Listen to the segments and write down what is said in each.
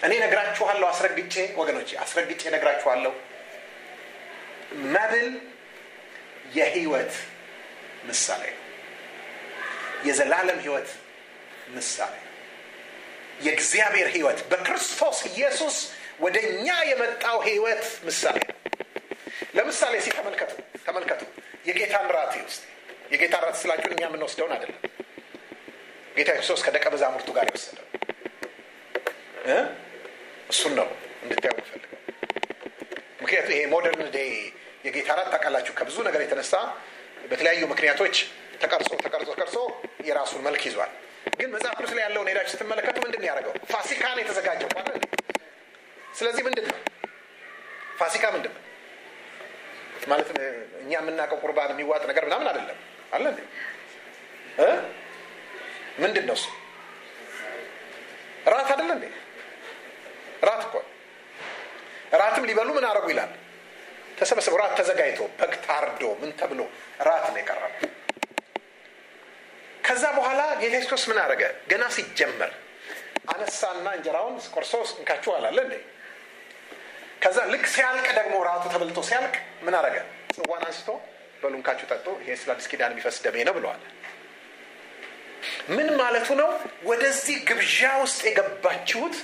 እኔ ነግራችኋለሁ አስረግጬ ወገኖቼ አስረግጬ ነግራችኋለሁ መብል የህይወት ምሳሌ ነው የዘላለም ህይወት ምሳሌ ነው የእግዚአብሔር ህይወት በክርስቶስ ኢየሱስ ወደ እኛ የመጣው ህይወት ምሳሌ ነው ለምሳሌ ሲ ተመልከቱ ተመልከቱ የጌታን ራት ውስጥ የጌታ ራት ስላችሁን እኛ የምንወስደውን አይደለም ጌታ ክርስቶስ ከደቀ መዛሙርቱ ጋር የወሰደው እሱን ነው እንድታዩ ፈልገው ምክንያቱም ይሄ ሞደርን ዴይ የጌታ ራት ታውቃላችሁ ከብዙ ነገር የተነሳ በተለያዩ ምክንያቶች ተቀርጾ ተቀርጾ ቀርጾ የራሱን መልክ ይዟል ግን መጽሐፍ ቅዱስ ላይ ያለውን ሄዳችሁ ስትመለከቱ ምንድን ነው ያደረገው ፋሲካን የተዘጋጀው ማለት ስለዚህ ምንድን ነው ፋሲካ ምንድን ነው ማለት እኛ የምናውቀው ቁርባን የሚዋጥ ነገር ምናምን አይደለም አለ ምንድን ነው እሱ ራት አይደለ እንዴ ራት እኮ ራትም ሊበሉ ምን አረጉ ይላል ተሰበሰቡ ራት ተዘጋጅቶ በግ ታርዶ ምን ተብሎ ራት ነው የቀረበ ከዛ በኋላ ጌታ ክርስቶስ ምን አደረገ ገና ሲጀመር አነሳና እንጀራውን ቆርሶ እንካችሁ አላለ እንዴ ከዛ ልክ ሲያልቅ ደግሞ ራቱ ተበልቶ ሲያልቅ ምን አረገ ጽዋን አንስቶ በሉ እንካችሁ ጠጡ ይሄ ስለ አዲስ ኪዳን የሚፈስ ደሜ ነው ብለዋል ምን ማለቱ ነው ወደዚህ ግብዣ ውስጥ የገባችሁት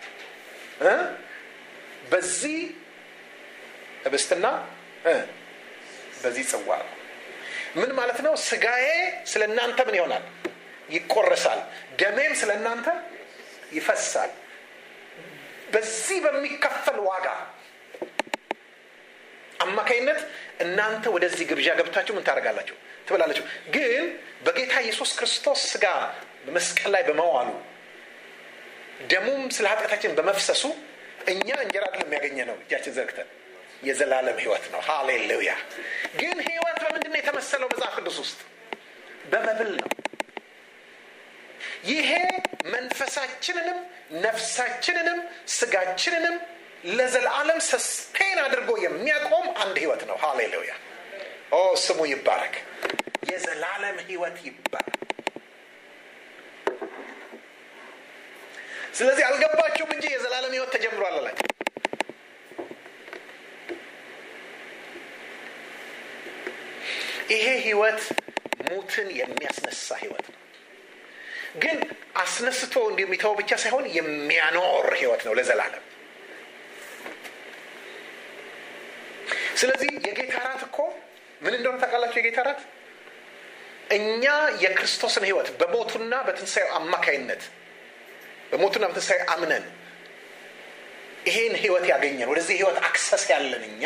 በዚህ ህብስትና በዚህ ጽዋ ነው ምን ማለት ነው ስጋዬ ስለ እናንተ ምን ይሆናል ይቆረሳል ደሜም ስለ እናንተ ይፈሳል በዚህ በሚከፈል ዋጋ አማካይነት እናንተ ወደዚህ ግብዣ ገብታችሁ ምን ታደርጋላችሁ ትበላላችሁ ግን በጌታ ኢየሱስ ክርስቶስ ስጋ በመስቀል ላይ በመዋሉ ደሙም ስለ ኃጢአታችን በመፍሰሱ እኛ እንጀራ አይደለም የሚያገኘ ነው እጃችን ዘርግተን የዘላለም ህይወት ነው ሃሌሉያ ግን ህይወት በምንድን ነው የተመሰለው መጽሐፍ ቅዱስ ውስጥ በመብል ነው ይሄ መንፈሳችንንም ነፍሳችንንም ስጋችንንም ለዘላለም ሰስቴን አድርጎ የሚያቆም አንድ ህይወት ነው ሃሌሉያ ኦ ስሙ ይባረክ የዘላለም ህይወት ይባረክ ስለዚህ አልገባችሁም እንጂ የዘላለም ህይወት ተጀምሯል አላቸው ይሄ ህይወት ሙትን የሚያስነሳ ህይወት ነው ግን አስነስቶ እንደሚተው ብቻ ሳይሆን የሚያኖር ህይወት ነው ለዘላለም ስለዚህ የጌታ ራት እኮ ምን እንደሆነ ታውቃላችሁ የጌታ ራት እኛ የክርስቶስን ህይወት በሞቱና በትንሳኤው አማካይነት በሞቱና በትንሳኤው አምነን ይሄን ህይወት ያገኘን ወደዚህ ህይወት አክሰስ ያለን እኛ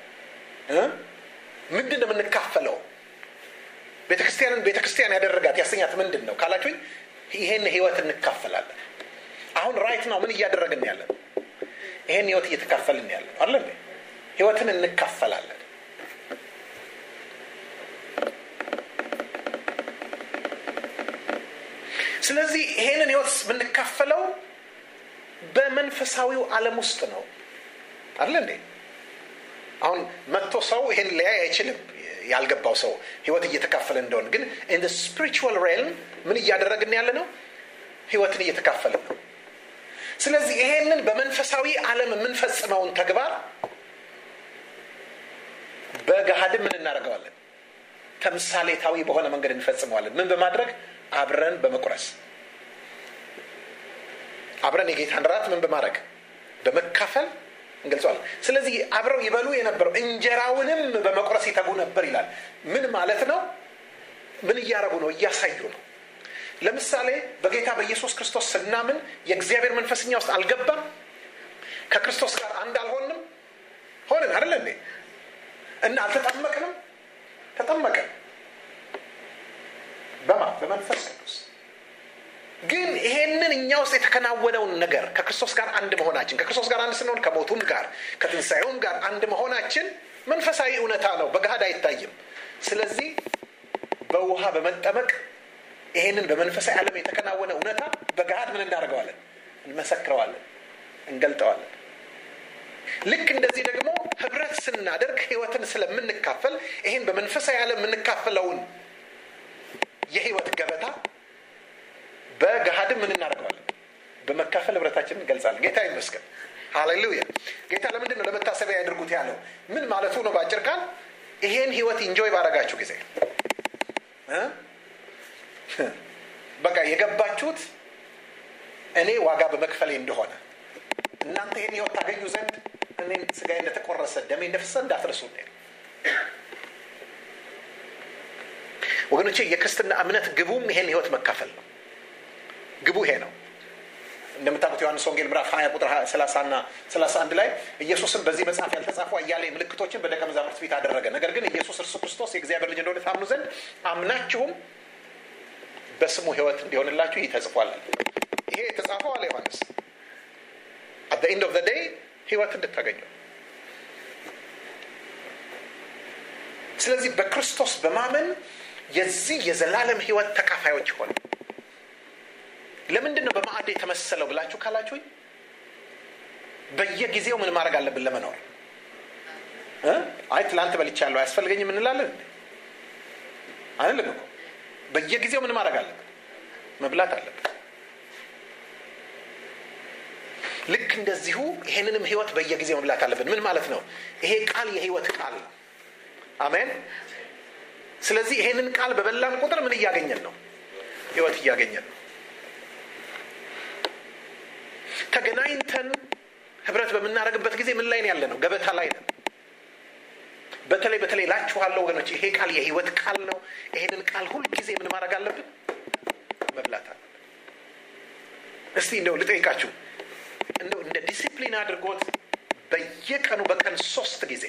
ምንድን ነው የምንካፈለው ቤተክርስቲያንን ቤተክርስቲያን ያደረጋት ያሰኛት ምንድን ነው ካላችሁኝ ይሄን ህይወት እንካፈላለን አሁን ራይት ነው ምን እያደረግን ያለን ይሄን ህይወት እየተካፈልን ያለን አለ ህይወትን እንካፈላለን ስለዚህ ይሄንን ህይወት የምንካፈለው በመንፈሳዊው ዓለም ውስጥ ነው አለ እንዴ አሁን መጥቶ ሰው ይሄን ሊያይ አይችልም ያልገባው ሰው ህይወት እየተካፈለ እንደሆን ግን ኢን ስፒሪቹዋል ሬልም ምን እያደረግን ያለ ነው ህይወትን እየተካፈለ ነው ስለዚህ ይሄንን በመንፈሳዊ ዓለም የምንፈጽመውን ተግባር በገሃድም ምን እናደርገዋለን ተምሳሌታዊ በሆነ መንገድ እንፈጽመዋለን ምን በማድረግ አብረን በመቁረስ አብረን የጌታን ራት ምን በማድረግ በመካፈል እንገልጸዋለን ስለዚህ አብረው ይበሉ የነበረው እንጀራውንም በመቁረስ ይተጉ ነበር ይላል ምን ማለት ነው ምን እያረጉ ነው እያሳዩ ነው ለምሳሌ በጌታ በኢየሱስ ክርስቶስ ስናምን የእግዚአብሔር መንፈስኛ ውስጥ አልገባም ከክርስቶስ ጋር አንድ አልሆንም ሆንን አደለ እንዴ እና አልተጠመቅንም ተጠመቀን በማ በመንፈስ ቅዱስ ግን ይሄንን እኛ ውስጥ የተከናወነውን ነገር ከክርስቶስ ጋር አንድ መሆናችን ከክርስቶስ ጋር አንድ ስንሆን ከሞቱም ጋር ከትንሣኤውም ጋር አንድ መሆናችን መንፈሳዊ እውነታ ነው በገሃድ አይታይም ስለዚህ በውሃ በመጠመቅ ይሄንን በመንፈሳዊ ዓለም የተከናወነ እውነታ በገሃድ ምን እናደርገዋለን እንመሰክረዋለን እንገልጠዋለን ልክ እንደዚህ ደግሞ ህብረት ስናደርግ ህይወትን ስለምንካፈል ይሄን በመንፈሳዊ ዓለም የምንካፈለውን የህይወት ገበታ በገሃድም ምን እናደርገዋለን በመካፈል ህብረታችን አድናቆታችንን እንገልጻለን ጌታ ይመስገን ሃሌሉያ ጌታ ለምንድን ነው ለመታሰቢያ ያድርጉት ያለው ምን ማለቱ ነው በአጭር ቃል ይሄን ህይወት ኢንጆይ ባረጋችሁ ጊዜ በቃ የገባችሁት እኔ ዋጋ በመክፈሌ እንደሆነ እናንተ ይህን ህይወት ታገኙ ዘንድ እኔን ስጋዬ እንደተቆረሰ ደሜ እንደፈሰ እንዳትረሱ ወገኖቼ የክርስትና እምነት ግቡም ይሄን ህይወት መካፈል ነው ግቡ ይሄ ነው እንደምታውቁት ዮሐንስ ወንጌል ምዕራፍ 20 ቁጥር 30 ና 31 ላይ ኢየሱስም በዚህ መጽሐፍ ያልተጻፉ አያሌ ምልክቶችን በደቀ መዛሙርት ፊት አደረገ ነገር ግን ኢየሱስ እርሱ ክርስቶስ የእግዚአብሔር ልጅ እንደሆነ ታምኑ ዘንድ አምናችሁም በስሙ ህይወት እንዲሆንላችሁ ይህ ተጽፏል ይሄ የተጻፈው አለ ዮሐንስ አት ኢንድ ኦፍ ዴይ ህይወት እንድታገኙ ስለዚህ በክርስቶስ በማመን የዚህ የዘላለም ህይወት ተካፋዮች ሆነ ለምንድን ነው በማዕድ የተመሰለው ብላችሁ ካላችሁኝ በየጊዜው ምን ማድረግ አለብን ለመኖር አይ ትላንት በልቻለሁ አያስፈልገኝም እንላለን አንልም እኮ በየጊዜው ምን ማድረግ አለብን መብላት አለብን ልክ እንደዚሁ ይሄንንም ህይወት በየጊዜው መብላት አለብን ምን ማለት ነው ይሄ ቃል የህይወት ቃል ነው አሜን ስለዚህ ይሄንን ቃል በበላን ቁጥር ምን እያገኘን ነው ህይወት እያገኘን ነው ተገናኝተን ህብረት በምናደርግበት ጊዜ ምን ላይ ያለ ነው ገበታ ላይ ነው በተለይ በተለይ ላችኋለሁ ወገኖች ይሄ ቃል የህይወት ቃል ነው ይሄንን ቃል ሁልጊዜ ምን ማድረግ አለብን መብላት አለብን እስቲ እንደው ልጠይቃችሁ እንደው እንደ ዲሲፕሊን አድርጎት በየቀኑ በቀን ሶስት ጊዜ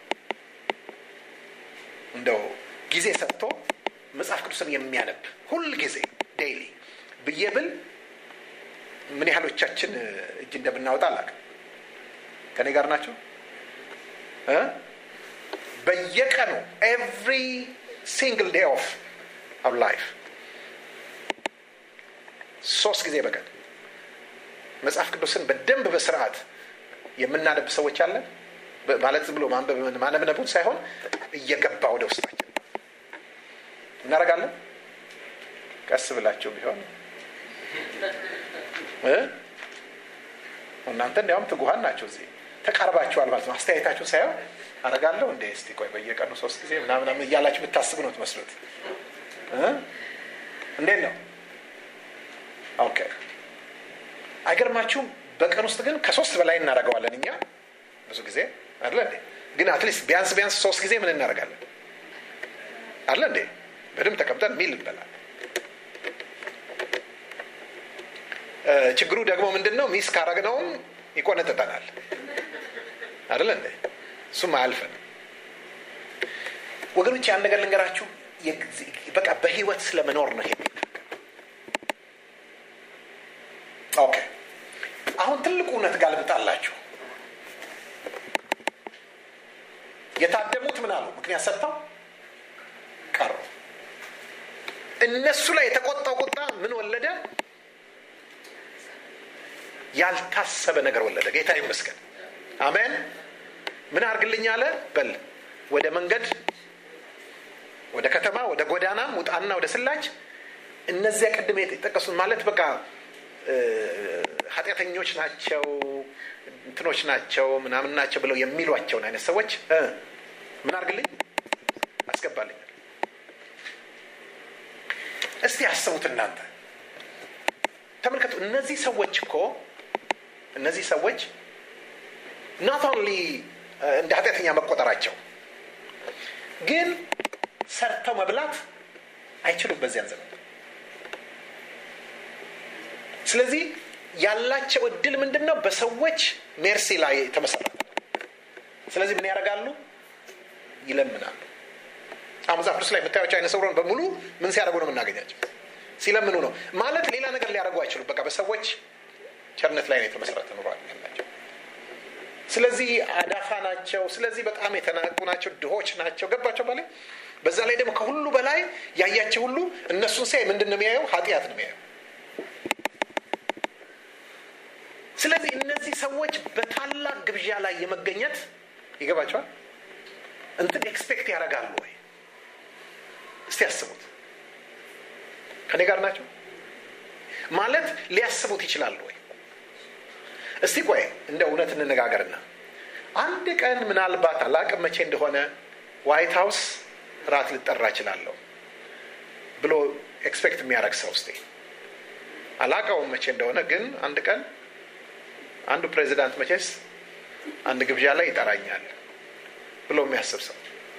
እንደው ጊዜ ሰጥቶ መጽሐፍ ቅዱስን የሚያነብ ሁል ጊዜ ዴይሊ ብዬ ብል ምን ያህሎቻችን እጅ እንደምናወጣ አላውቅም ከኔ ጋር ናቸው በየቀኑ ኤቭሪ ሲንግል ዴይ ኦፍ አር ላይፍ ሶስት ጊዜ በቀን መጽሐፍ ቅዱስን በደንብ በስርዓት የምናነብ ሰዎች አለን ማለት ዝም ብሎ ማነብነቡን ሳይሆን እየገባ ወደ ውስጣችን እናደርጋለን ቀስ ብላችሁ ቢሆን እናንተ እንዲያውም ትጉሃን ናቸው እዚህ ተቃርባችኋል ማለት ነው አስተያየታችሁ ሳይሆን አረጋለሁ እንደ እስቲ ቆይ በየቀኑ ሶስት ጊዜ ምናምን እያላችሁ የምታስቡ ነው ትመስሉት እንዴት ነው ኦኬ አይገርማችሁም በቀን ውስጥ ግን ከሶስት በላይ እናደርገዋለን እኛ ብዙ ጊዜ አለ እንዴ ግን አትሊስት ቢያንስ ቢያንስ ሶስት ጊዜ ምን እናደርጋለን አለ እንዴ በደንብ ተቀምጠን ሚል እንበላል ችግሩ ደግሞ ምንድን ነው ሚስ ካረግነውም ይቆነጥጠናል አደለ እንዴ እሱም አያልፈን ወገኖች ያን ነገር ልንገራችሁ በቃ በህይወት ስለመኖር ነው ይሄ ኦኬ አሁን ትልቁ እውነት ጋር ልምጣላችሁ የታደሙት ምን አሉ ምክንያት ሰጥተው ቀሩ እነሱ ላይ የተቆጣው ቁጣ ምን ወለደ ያልታሰበ ነገር ወለደ ጌታ ይመስገን አሜን ምን አርግልኝ አለ በል ወደ መንገድ ወደ ከተማ ወደ ጎዳናም ውጣና ወደ ስላች እነዚያ ቅድም የጠቀሱት ማለት በቃ ኃጢአተኞች ናቸው እንትኖች ናቸው ምናምን ናቸው ብለው የሚሏቸውን አይነት ሰዎች ምን አርግልኝ አስገባልኝ እስቲ ያስቡት እናንተ ተመልከቱ እነዚህ ሰዎች እኮ እነዚህ ሰዎች ናት ኦንሊ እንደ ኃጢአተኛ መቆጠራቸው ግን ሰርተው መብላት አይችሉም በዚያን ዘመን ስለዚህ ያላቸው እድል ምንድን ነው በሰዎች ሜርሲ ላይ ተመሰረተ ስለዚህ ምን ያደርጋሉ ይለምናሉ አሁን መጽሐፍ ቅዱስ ላይ የምታያቸው አይነ ስውራን በሙሉ ምን ሲያደርጉ ነው የምናገኛቸው ሲለምኑ ነው ማለት ሌላ ነገር ሊያደርጉ አይችሉም በቃ በሰዎች ቸርነት ላይ ነው የተመሰረተ ኑሮ ያላቸው ስለዚህ አዳፋ ናቸው ስለዚህ በጣም የተናቁ ናቸው ድሆች ናቸው ገባቸው ባለ በዛ ላይ ደግሞ ከሁሉ በላይ ያያቸው ሁሉ እነሱን ሲያይ ምንድን ነው የሚያየው ኃጢአት ነው የሚያየው ስለዚህ እነዚህ ሰዎች በታላቅ ግብዣ ላይ የመገኘት ይገባቸዋል እንትን ኤክስፔክት ያደርጋሉ ወይ እስቲ ያስቡት ከኔ ጋር ናቸው ማለት ሊያስቡት ይችላሉ ወይ እስቲ ቆይ እንደ እውነት እንነጋገርና አንድ ቀን ምናልባት አላቅም መቼ እንደሆነ ዋይት ሀውስ ራት ልጠራ እችላለሁ ብሎ ኤክስፔክት የሚያደርግ ሰው እስቲ አላቀውም መቼ እንደሆነ ግን አንድ ቀን አንዱ ፕሬዚዳንት መቼስ አንድ ግብዣ ላይ ይጠራኛል ብሎ የሚያስብ ሰው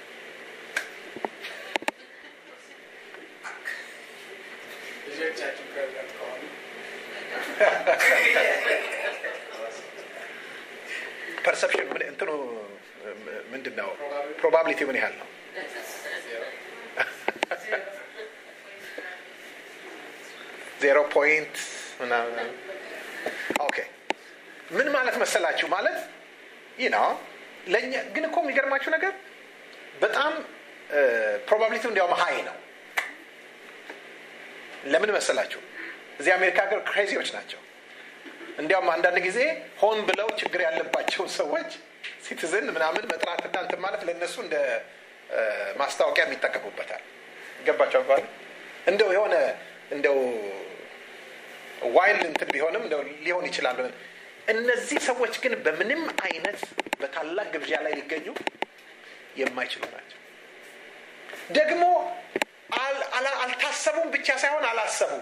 ልጆቻችሁ ፕሬዚዳንት ከሆኑ ፐርሰፕሽን ምን እንትኑ ምንድን ነው? ፕሮባቢሊቲ ምን ያህል ነው? ዜሮ ፖይንት ምናምን። ኦኬ ምን ማለት መሰላችሁ? ማለት ይህ ነው ለእኛ ግን እኮ የሚገርማችሁ ነገር በጣም ፕሮባቢሊቲው እንዲያውም ሀይ ነው። ለምን መሰላችሁ? እዚህ አሜሪካ ሀገር ክሬዚዎች ናቸው። እንዲያውም አንዳንድ ጊዜ ሆን ብለው ችግር ያለባቸውን ሰዎች ሲቲዝን ምናምን መጥራትና እንትን ማለት ለእነሱ እንደ ማስታወቂያ የሚጠቀሙበታል። ገባቸው አባል እንደው የሆነ እንደው ዋይልድ እንትን ቢሆንም እንደው ሊሆን ይችላል። እነዚህ ሰዎች ግን በምንም አይነት በታላቅ ግብዣ ላይ ሊገኙ የማይችሉ ናቸው። ደግሞ አልታሰቡም ብቻ ሳይሆን አላሰቡም።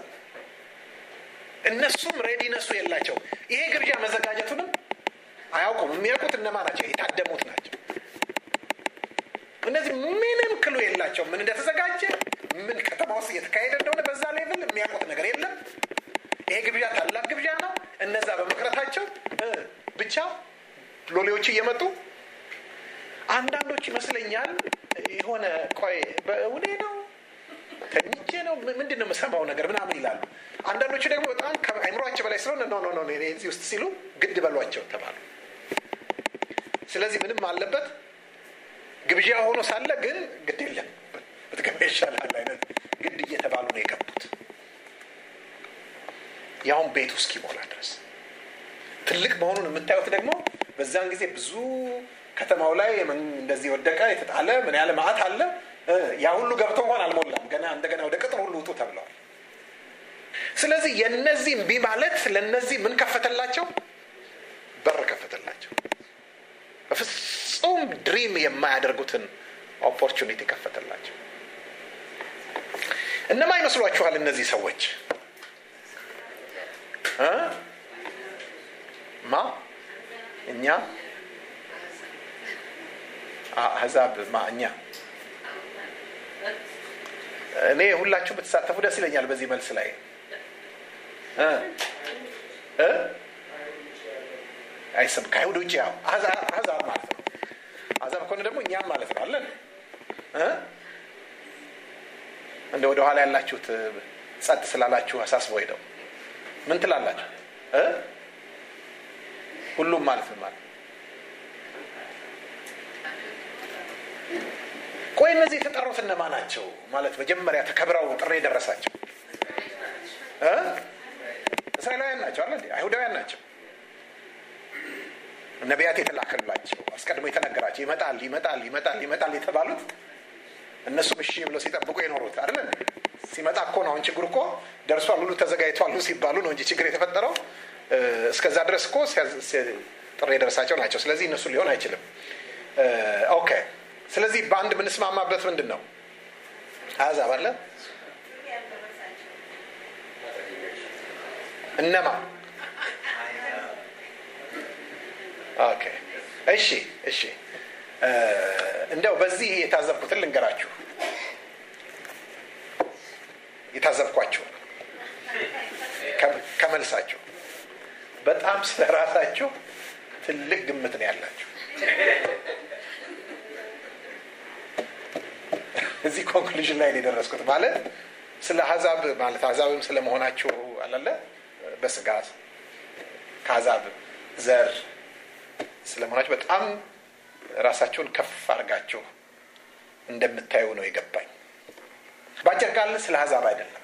እነሱም ሬዲነሱ የላቸው። ይሄ ግብዣ መዘጋጀቱንም አያውቁም። የሚያውቁት እነማ ናቸው? የታደሙት ናቸው። እነዚህ ምንም ክሉ የላቸው ምን እንደተዘጋጀ ምን ከተማ ውስጥ እየተካሄደ እንደሆነ በዛ ሌቭል የሚያውቁት ነገር የለም። ይሄ ግብዣ ታላቅ ግብዣ ነው። እነዛ በመቅረታቸው ብቻ ሎሌዎች እየመጡ አንዳንዶች ይመስለኛል የሆነ ቆይ በእውኔ ነው ተኝቼ ነው ምንድን ነው የምሰማው ነገር ምናምን ይላሉ። አንዳንዶቹ ደግሞ በጣም ከአይምሯቸው በላይ ስለሆነ ኖ ኖ ኖ እዚህ ውስጥ ሲሉ ግድ በሏቸው ተባሉ። ስለዚህ ምንም አለበት ግብዣ ሆኖ ሳለ ግን ግድ የለም ብትገባ ይሻላል አይነት ግድ እየተባሉ ነው የገቡት። ያሁን ቤቱ እስኪሞላ ድረስ ትልቅ መሆኑን የምታዩት ደግሞ በዛን ጊዜ ብዙ ከተማው ላይ እንደዚህ ወደቀ የተጣለ ምን ያለ ማዕት አለ። ያ ሁሉ ገብቶ እንኳን አልሞላም። ገና እንደገና ወደ ቅጥር ሁሉ ውጡ ተብለዋል። ስለዚህ የነዚህ እምቢ ማለት ለነዚህ ምን ከፈተላቸው? በር ከፈተላቸው። በፍጹም ድሪም የማያደርጉትን ኦፖርቹኒቲ ከፈተላቸው። እነማ ይመስሏችኋል እነዚህ ሰዎች እ ማ እኛ አህዛብ ማ እኛ እኔ ሁላችሁ ብትሳተፉ ደስ ይለኛል በዚህ መልስ ላይ እ እ አይሰም ከአይሁድ ውጭ ያው አህዛብ ማለት ነው። አህዛብ ከሆነ ደግሞ እኛም ማለት ነው አለን እ እንደ ወደ ኋላ ያላችሁት ጸጥ ስላላችሁ አሳስቦ ሄደው ምን ትላላችሁ እ ሁሉም ማለት ነው ማለት ቆይ እነዚህ የተጠሩት እነማ ናቸው? ማለት መጀመሪያ ተከብረው ጥሪ የደረሳቸው እ እስራኤላውያን ናቸው አለ አይሁዳውያን ናቸው። ነቢያት የተላከላቸው አስቀድሞ የተነገራቸው ይመጣል ይመጣል ይመጣል ይመጣል የተባሉት እነሱም እሺ ብለው ሲጠብቁ የኖሩት አይደለ? ሲመጣ እኮ ነው አሁን ችግሩ እኮ ደርሷል፣ ሁሉ ተዘጋጅቷል ሲባሉ ነው እንጂ ችግር የተፈጠረው። እስከዛ ድረስ እኮ ጥሪ የደረሳቸው ናቸው። ስለዚህ እነሱ ሊሆን አይችልም። ኦኬ ስለዚህ በአንድ የምንስማማበት ምንድን ነው? አሕዛብ አለ እነማ? ኦኬ እሺ፣ እሺ። እንደው በዚህ የታዘብኩትን ልንገራችሁ። የታዘብኳችሁ ከመልሳችሁ በጣም ስለ ራሳችሁ ትልቅ ግምት ነው ያላችሁ። እዚህ ኮንክሉዥን ላይ ነው የደረስኩት። ማለት ስለ አሕዛብ ማለት አሕዛብም ስለመሆናችሁ አላለ በስጋ ከአሕዛብ ዘር ስለመሆናችሁ በጣም ራሳችሁን ከፍ አድርጋችሁ እንደምታዩ ነው የገባኝ። በአጭር ቃል ስለ አሕዛብ አይደለም።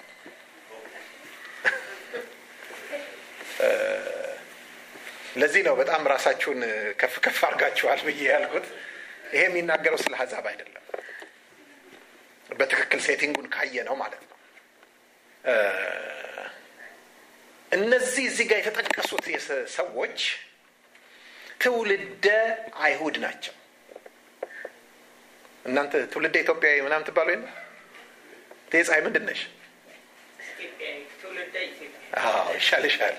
ለዚህ ነው በጣም ራሳችሁን ከፍ ከፍ አድርጋችኋል ብዬ ያልኩት። ይሄ የሚናገረው ስለ አሕዛብ አይደለም። በትክክል ሴቲንጉን ካየ ነው ማለት ነው። እነዚህ እዚህ ጋር የተጠቀሱት ሰዎች ትውልደ አይሁድ ናቸው። እናንተ ትውልደ ኢትዮጵያዊ ምናምን ትባሉ የለ ፀሐይ ምንድን ነሽ? ይሻል ይሻል።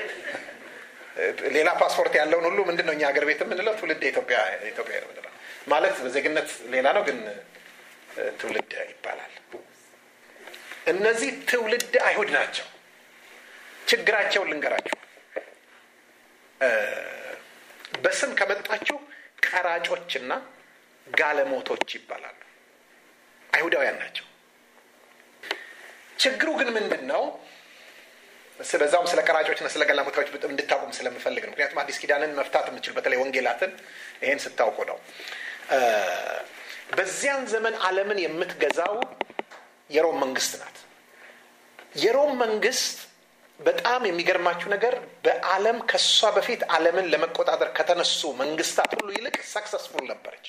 ሌላ ፓስፖርት ያለውን ሁሉ ምንድን ነው እኛ ሀገር ቤት የምንለው ትውልደ ኢትዮጵያ ኢትዮጵያ ነው የምንለው። ማለት በዜግነት ሌላ ነው፣ ግን ትውልድ ይባላል። እነዚህ ትውልድ አይሁድ ናቸው። ችግራቸውን ልንገራችሁ። በስም ከመጣችሁ ቀራጮችና ጋለሞቶች ይባላሉ። አይሁዳውያን ናቸው። ችግሩ ግን ምንድን ነው? በዛውም ስለ ቀራጮችና ስለ ጋለሞታዎች እንድታቁም ስለምፈልግ ነው። ምክንያቱም አዲስ ኪዳንን መፍታት የምችል በተለይ ወንጌላትን ይሄን ስታውቁ ነው። በዚያን ዘመን ዓለምን የምትገዛው የሮም መንግስት ናት። የሮም መንግስት በጣም የሚገርማችሁ ነገር በዓለም ከሷ በፊት ዓለምን ለመቆጣጠር ከተነሱ መንግስታት ሁሉ ይልቅ ሰክሰስፉል ነበረች።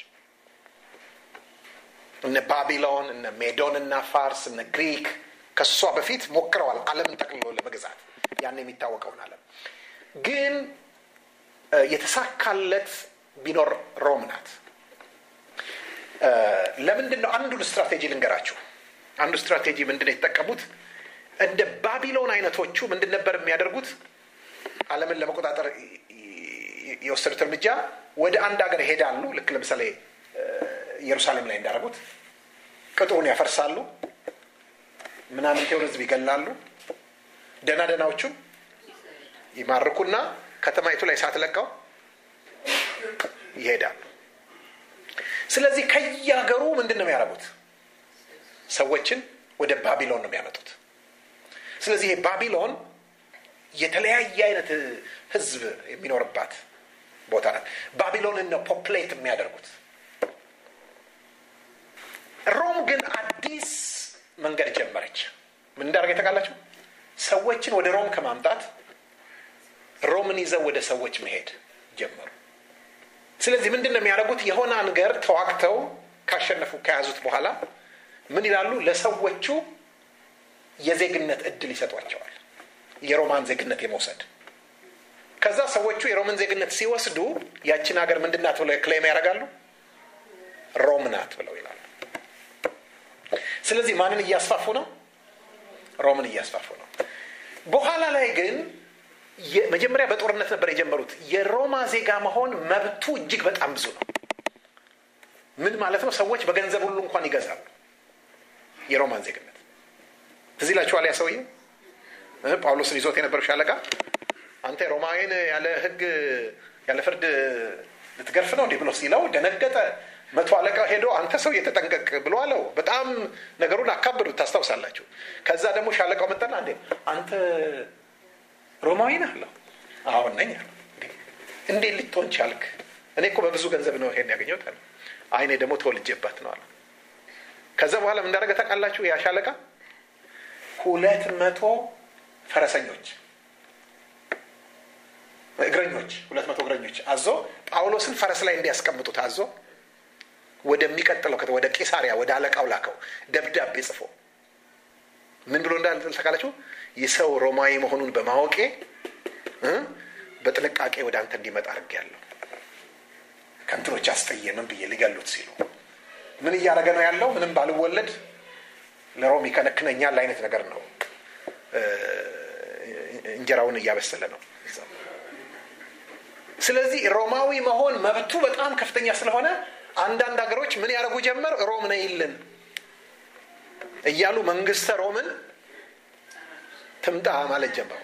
እነ ባቢሎን፣ እነ ሜዶን እና ፋርስ፣ እነ ግሪክ ከሷ በፊት ሞክረዋል ዓለምን ጠቅልሎ ለመግዛት ያን የሚታወቀውን ዓለም ግን የተሳካለት ቢኖር ሮም ናት። ለምንድን ነው? አንዱን ስትራቴጂ ልንገራችሁ። አንዱ ስትራቴጂ ምንድን ነው የተጠቀሙት? እንደ ባቢሎን አይነቶቹ ምንድን ነበር የሚያደርጉት? ዓለምን ለመቆጣጠር የወሰዱት እርምጃ ወደ አንድ ሀገር ይሄዳሉ። ልክ ለምሳሌ ኢየሩሳሌም ላይ እንዳደረጉት ቅጥሩን ያፈርሳሉ፣ ምናምንቴውን ህዝብ ይገላሉ፣ ደህና ደህናዎቹን ይማርኩና ከተማይቱ ላይ ሳትለቀው ይሄዳሉ። ስለዚህ ከየሀገሩ ምንድን ነው የሚያደርጉት? ሰዎችን ወደ ባቢሎን ነው የሚያመጡት። ስለዚህ ይሄ ባቢሎን የተለያየ አይነት ህዝብ የሚኖርባት ቦታ ናት። ባቢሎንን ነው ፖፕሌት የሚያደርጉት። ሮም ግን አዲስ መንገድ ጀመረች። ምን እንዳደረገ የተቃላቸው ሰዎችን ወደ ሮም ከማምጣት ሮምን ይዘው ወደ ሰዎች መሄድ ጀመሩ። ስለዚህ ምንድን ነው የሚያደርጉት? የሆነ አንገር ተዋግተው ካሸነፉ ከያዙት በኋላ ምን ይላሉ? ለሰዎቹ የዜግነት እድል ይሰጧቸዋል። የሮማን ዜግነት የመውሰድ ከዛ ሰዎቹ የሮምን ዜግነት ሲወስዱ ያችን ሀገር ምንድን ናት ብለው ክሌም ያደርጋሉ? ሮም ናት ብለው ይላሉ። ስለዚህ ማንን እያስፋፉ ነው? ሮምን እያስፋፉ ነው። በኋላ ላይ ግን መጀመሪያ በጦርነት ነበር የጀመሩት። የሮማ ዜጋ መሆን መብቱ እጅግ በጣም ብዙ ነው። ምን ማለት ነው? ሰዎች በገንዘብ ሁሉ እንኳን ይገዛሉ የሮማን ዜግነት። ትዝ ይላችኋል ያ ሰውዬ ጳውሎስን ይዞት የነበረው ሻለቃ አንተ ሮማዊን ያለ ሕግ ያለ ፍርድ ልትገርፍ ነው እንዲህ ብሎ ሲለው ደነገጠ። መቶ አለቃ ሄዶ አንተ ሰው የተጠንቀቅ ብሎ አለው። በጣም ነገሩን አካበዱት፣ ታስታውሳላችሁ። ከዛ ደግሞ ሻለቃው መጣና እንዴ አንተ ሮማዊ ነህ አለው። አሁን ነኝ አለ። እንዴት ልትሆን ቻልክ? እኔ እኮ በብዙ ገንዘብ ነው ይሄን ያገኘሁት አለ። አይኔ ደግሞ ተወልጄባት ነው አለ። ከዛ በኋላ ምን እንዳደረገ ታውቃላችሁ? ያ ሻለቃ ሁለት መቶ ፈረሰኞች እግረኞች ሁለት መቶ እግረኞች አዞ ጳውሎስን ፈረስ ላይ እንዲያስቀምጡት አዞ ወደሚቀጥለው ወደ ቄሳሪያ ወደ አለቃው ላከው ደብዳቤ ጽፎ ምን ብሎ እንዳለ ታውቃላችሁ? የሰው ሮማዊ መሆኑን በማወቄ በጥንቃቄ ወደ አንተ እንዲመጣ አድርጌያለሁ። ከንትኖች አስቀየምን ብዬ ሊገሉት ሲሉ ምን እያደረገ ነው ያለው? ምንም ባልወለድ ለሮም ይከነክነኛል አይነት ነገር ነው። እንጀራውን እያበሰለ ነው። ስለዚህ ሮማዊ መሆን መብቱ በጣም ከፍተኛ ስለሆነ አንዳንድ ሀገሮች ምን ያደርጉ ጀመር? ሮም ነይልን እያሉ መንግስተ ሮምን ትምጣ ማለት ጀመሩ።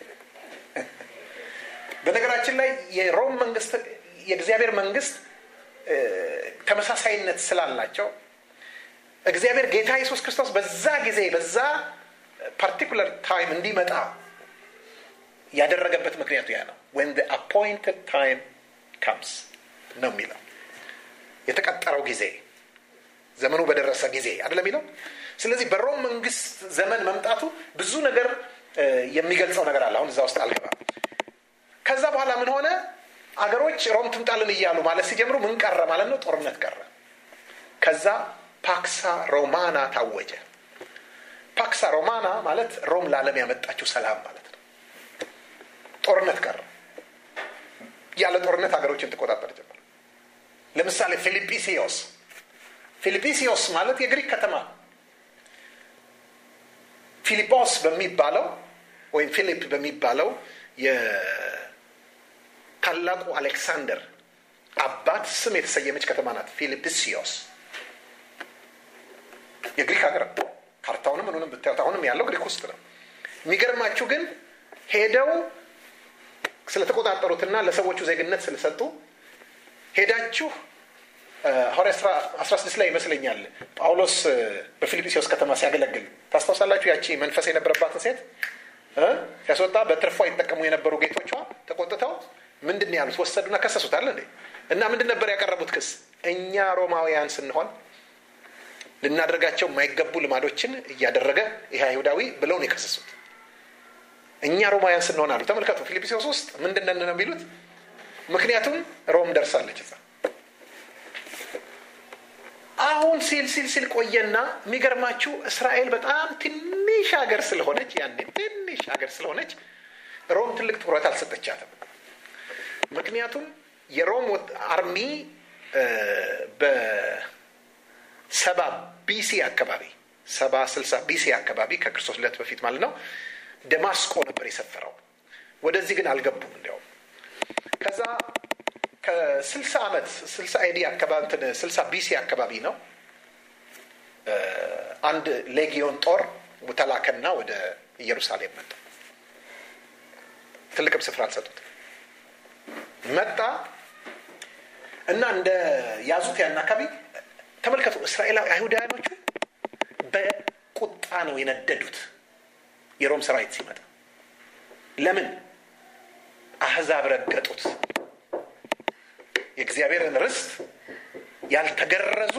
በነገራችን ላይ የሮም መንግስት የእግዚአብሔር መንግስት ተመሳሳይነት ስላላቸው እግዚአብሔር ጌታ ኢየሱስ ክርስቶስ በዛ ጊዜ በዛ ፓርቲኩለር ታይም እንዲመጣ ያደረገበት ምክንያቱ ያ ነው። ወን አፖይንትድ ታይም ካምስ ነው የሚለው የተቀጠረው ጊዜ ዘመኑ በደረሰ ጊዜ አይደለም የሚለው። ስለዚህ በሮም መንግስት ዘመን መምጣቱ ብዙ ነገር የሚገልጸው ነገር አለ። አሁን እዛ ውስጥ አልገባም። ከዛ በኋላ ምን ሆነ? አገሮች ሮም ትምጣልን እያሉ ማለት ሲጀምሩ ምን ቀረ ማለት ነው? ጦርነት ቀረ። ከዛ ፓክሳ ሮማና ታወጀ። ፓክሳ ሮማና ማለት ሮም ለዓለም ያመጣችው ሰላም ማለት ነው። ጦርነት ቀረ። ያለ ጦርነት ሀገሮችን ትቆጣጠር ጀመር። ለምሳሌ ፊልጵስዮስ ፊልጵስዮስ ማለት የግሪክ ከተማ ፊሊጶስ በሚባለው ወይም ፊሊፕ በሚባለው የታላቁ አሌክሳንደር አባት ስም የተሰየመች ከተማ ናት። ፊልጵስዮስ የግሪክ ሀገር ነው። ካርታውንም ምኑንም ብታዩት አሁንም ያለው ግሪክ ውስጥ ነው። የሚገርማችሁ ግን ሄደው ስለተቆጣጠሩትና ለሰዎቹ ዜግነት ስለሰጡ ሄዳችሁ ሐዋርያ ሥራ 16 ላይ ይመስለኛል ጳውሎስ በፊልጵስዩስ ከተማ ሲያገለግል ታስታውሳላችሁ። ያቺ መንፈስ የነበረባትን ሴት ሲያስወጣ በትርፏ ይጠቀሙ የነበሩ ጌቶቿ ተቆጥተው ምንድን ያሉት ወሰዱና ከሰሱታል እንዴ። እና ምንድን ነበር ያቀረቡት ክስ? እኛ ሮማውያን ስንሆን ልናደርጋቸው የማይገቡ ልማዶችን እያደረገ ይህ አይሁዳዊ ብለው ነው የከሰሱት። እኛ ሮማውያን ስንሆን አሉ። ተመልከቱ፣ ፊልጵስዩስ ውስጥ ምንድን ነው የሚሉት? ምክንያቱም ሮም ደርሳለች እዛ አሁን ሲል ሲል ሲል ቆየና የሚገርማችሁ እስራኤል በጣም ትንሽ ሀገር ስለሆነች ያኔ ትንሽ ሀገር ስለሆነች ሮም ትልቅ ትኩረት አልሰጠቻትም። ምክንያቱም የሮም አርሚ በሰባ ቢሲ አካባቢ ሰባ ስልሳ ቢሲ አካባቢ ከክርስቶስ ልደት በፊት ማለት ነው ደማስቆ ነበር የሰፈረው። ወደዚህ ግን አልገቡም። እንዲያውም ከዛ ከስልሳ ዓመት ስልሳ ኤዲ አካባቢ ስልሳ ቢሲ አካባቢ ነው አንድ ሌጊዮን ጦር ተላከና ወደ ኢየሩሳሌም መጣ። ትልቅም ስፍራ አልሰጡት። መጣ እና እንደ ያዙት ያን አካባቢ ተመልከቱ። እስራኤላዊ አይሁዳውያኖቹ በቁጣ ነው የነደዱት የሮም ሰራዊት ሲመጣ። ለምን አህዛብ ረገጡት? የእግዚአብሔርን ርስት ያልተገረዙ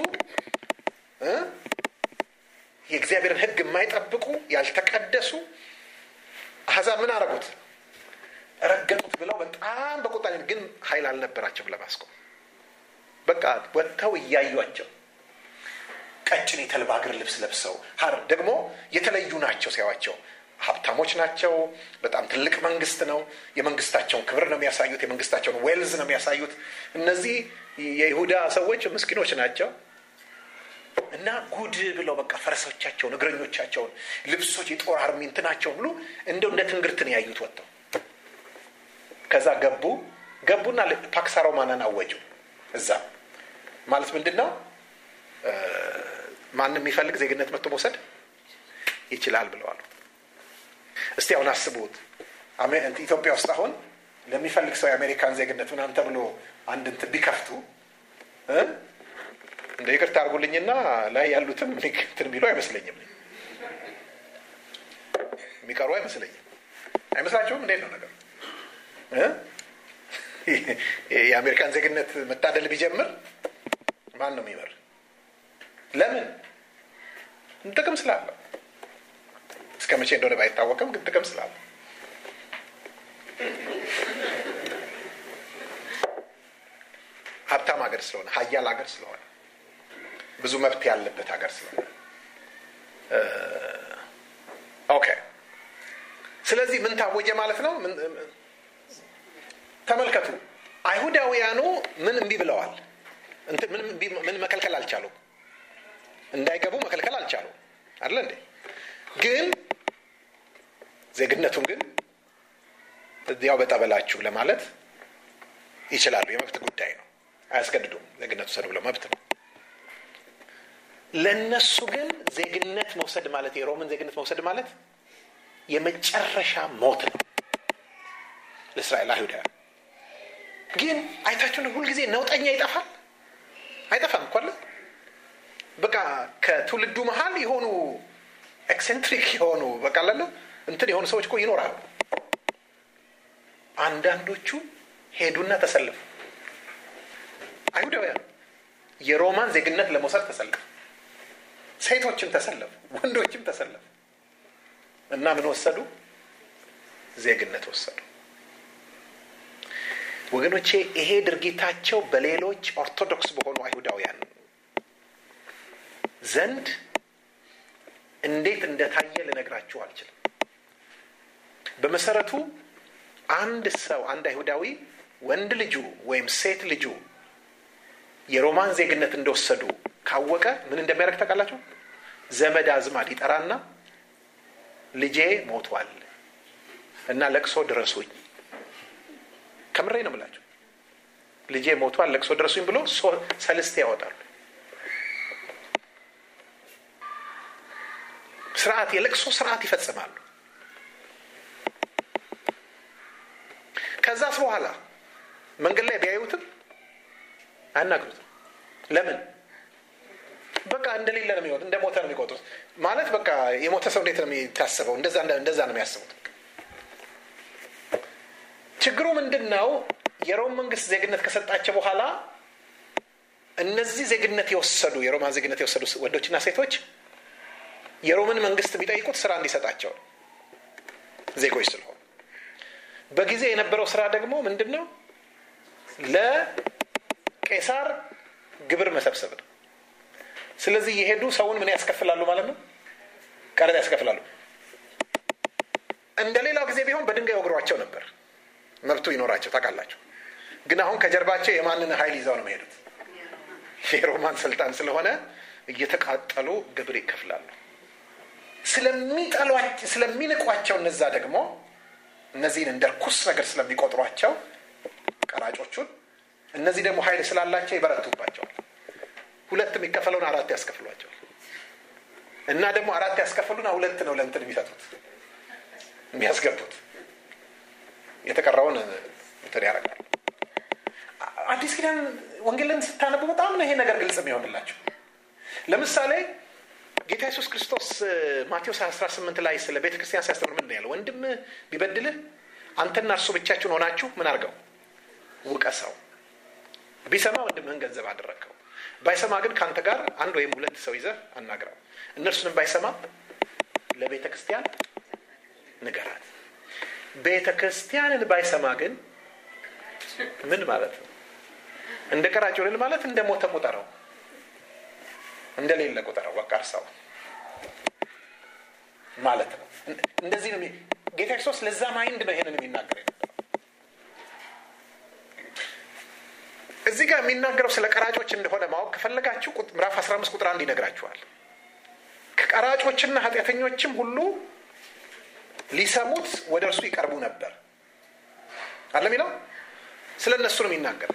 የእግዚአብሔርን ሕግ የማይጠብቁ ያልተቀደሱ አህዛብ ምን አረጉት? ረገጡት ብለው በጣም በቁጣ ግን ኃይል አልነበራቸውም ለማስቆም። በቃ ወጥተው እያዩቸው ቀጭን የተልባ እግር ልብስ ለብሰው ሀር ደግሞ የተለዩ ናቸው ሲያዋቸው ሀብታሞች ናቸው። በጣም ትልቅ መንግስት ነው። የመንግስታቸውን ክብር ነው የሚያሳዩት። የመንግስታቸውን ዌልዝ ነው የሚያሳዩት። እነዚህ የይሁዳ ሰዎች ምስኪኖች ናቸው እና ጉድ ብለው በቃ ፈረሶቻቸውን፣ እግረኞቻቸውን፣ ልብሶች፣ የጦር አርሚ እንትናቸውን ሁሉ እንደው እንደ ትንግርትን ያዩት ወጥተው ከዛ ገቡ ገቡና ፓክስ ሮማናን አወጁ። እዛ ማለት ምንድን ነው? ማንም የሚፈልግ ዜግነት መጥቶ መውሰድ ይችላል ብለዋል። እስቲ አሁን አስቡት ኢትዮጵያ ውስጥ አሁን ለሚፈልግ ሰው የአሜሪካን ዜግነት ምናምን ተብሎ አንድ እንትን ቢከፍቱ እንደ ይቅርታ አድርጉልኝና ላይ ያሉትም እንትን ቢሉ አይመስለኝም፣ የሚቀሩ አይመስለኝም። አይመስላችሁም? እንዴት ነው ነገሩ? የአሜሪካን ዜግነት መታደል ቢጀምር ማን ነው የሚመር? ለምን? ጥቅም ስላለው እስከ መቼ እንደሆነ ባይታወቅም ግን ጥቅም ስላለ ሀብታም ሀገር ስለሆነ ሀያል ሀገር ስለሆነ ብዙ መብት ያለበት ሀገር ስለሆነ ኦኬ። ስለዚህ ምን ታወጀ ማለት ነው? ተመልከቱ፣ አይሁዳውያኑ ምን እምቢ ብለዋል? ምን መከልከል አልቻሉም? እንዳይገቡ መከልከል አልቻሉም። አለ እንዴ? ግን ዜግነቱን ግን እዚያው በጠበላችሁ ለማለት ይችላሉ። የመብት ጉዳይ ነው። አያስገድዱም። ዜግነት ውሰዱ ብለው መብት ነው። ለእነሱ ግን ዜግነት መውሰድ ማለት የሮምን ዜግነት መውሰድ ማለት የመጨረሻ ሞት ነው ለእስራኤል አይሁዳውያን። ግን አይታችሁን ሁልጊዜ ነውጠኛ ይጠፋል አይጠፋም እኮ አለ። በቃ ከትውልዱ መሀል የሆኑ ኤክሴንትሪክ የሆኑ በቃ አለ እንትን የሆኑ ሰዎች እኮ ይኖራሉ። አንዳንዶቹ ሄዱና ተሰለፉ። አይሁዳውያን የሮማን ዜግነት ለመውሰድ ተሰለፉ። ሴቶችም ተሰለፉ፣ ወንዶችም ተሰለፉ እና ምን ወሰዱ? ዜግነት ወሰዱ። ወገኖቼ ይሄ ድርጊታቸው በሌሎች ኦርቶዶክስ በሆኑ አይሁዳውያን ዘንድ እንዴት እንደታየ ልነግራችሁ አልችልም። በመሰረቱ አንድ ሰው አንድ አይሁዳዊ ወንድ ልጁ ወይም ሴት ልጁ የሮማን ዜግነት እንደወሰዱ ካወቀ ምን እንደሚያደርግ ታውቃላችሁ? ዘመድ አዝማድ ይጠራና ልጄ ሞቷል እና ለቅሶ ድረሱኝ። ከምሬ ነው የምላችሁ። ልጄ ሞቷል ለቅሶ ድረሱኝ ብሎ ሰልስቴ ያወጣሉ። ስርዓት የለቅሶ ስርዓት ይፈጽማሉ። ከዛስ በኋላ መንገድ ላይ ቢያዩትም አያናግሩትም። ለምን? በቃ እንደሌለ ነው የሚወጡት፣ እንደ ሞተ ነው የሚቆጥሩት። ማለት በቃ የሞተ ሰው እንዴት ነው የሚታሰበው? እንደዛ ነው የሚያስቡት። ችግሩ ምንድን ነው? የሮም መንግስት ዜግነት ከሰጣቸው በኋላ እነዚህ ዜግነት የወሰዱ የሮማን ዜግነት የወሰዱ ወንዶችና ሴቶች የሮምን መንግስት የሚጠይቁት ስራ እንዲሰጣቸው ነው፣ ዜጎች ስለሆኑ። በጊዜ የነበረው ስራ ደግሞ ምንድን ነው? ለቄሳር ግብር መሰብሰብ ነው። ስለዚህ የሄዱ ሰውን ምን ያስከፍላሉ ማለት ነው? ቀረጥ ያስከፍላሉ። እንደ ሌላው ጊዜ ቢሆን በድንጋይ ወግሯቸው ነበር፣ መብቱ ይኖራቸው ታውቃላቸው። ግን አሁን ከጀርባቸው የማንን ኃይል ይዘው ነው የሚሄዱት? የሮማን ስልጣን ስለሆነ እየተቃጠሉ ግብር ይከፍላሉ። ስለሚንቋቸው እነዛ ደግሞ እነዚህን እንደ ርኩስ ነገር ስለሚቆጥሯቸው ቀራጮቹን፣ እነዚህ ደግሞ ኃይል ስላላቸው ይበረቱባቸዋል። ሁለት የሚከፈለውን አራት ያስከፍሏቸዋል። እና ደግሞ አራት ያስከፍሉና ሁለት ነው ለእንትን የሚሰጡት የሚያስገቡት፣ የተቀረውን እንትን ያደርጋሉ። አዲስ ኪዳን ወንጌልን ስታነቡ በጣም ነው ይሄ ነገር ግልጽ የሚሆንላቸው። ለምሳሌ ጌታ ኢየሱስ ክርስቶስ ማቴዎስ 18 ላይ ስለ ቤተ ክርስቲያን ሲያስተምር ምንድን ነው ያለው? ወንድም ቢበድልህ አንተና እርሱ ብቻችሁን ሆናችሁ ምን አድርገው ውቀሰው። ቢሰማ ወንድምህን ገንዘብ አደረግከው፣ ባይሰማ ግን ከአንተ ጋር አንድ ወይም ሁለት ሰው ይዘህ አናግረው። እነርሱንም ባይሰማ ለቤተ ክርስቲያን ንገራት። ቤተ ክርስቲያንን ባይሰማ ግን ምን ማለት ነው? እንደ ቀራጭ ልል ማለት እንደ ሞተ ቁጠረው፣ እንደሌለ ቁጠረው፣ በቃ እርሳው ማለት ነው። እንደዚህ ነው ጌታ ክርስቶስ ለዛ ማይንድ ነው ይሄንን የሚናገር እዚህ ጋር የሚናገረው ስለ ቀራጮች እንደሆነ ማወቅ ከፈለጋችሁ ምዕራፍ 15 ቁጥር አንድ ይነግራችኋል። ከቀራጮችና ኃጢአተኞችም ሁሉ ሊሰሙት ወደ እርሱ ይቀርቡ ነበር አለ የሚለው ስለ እነሱ ነው የሚናገር።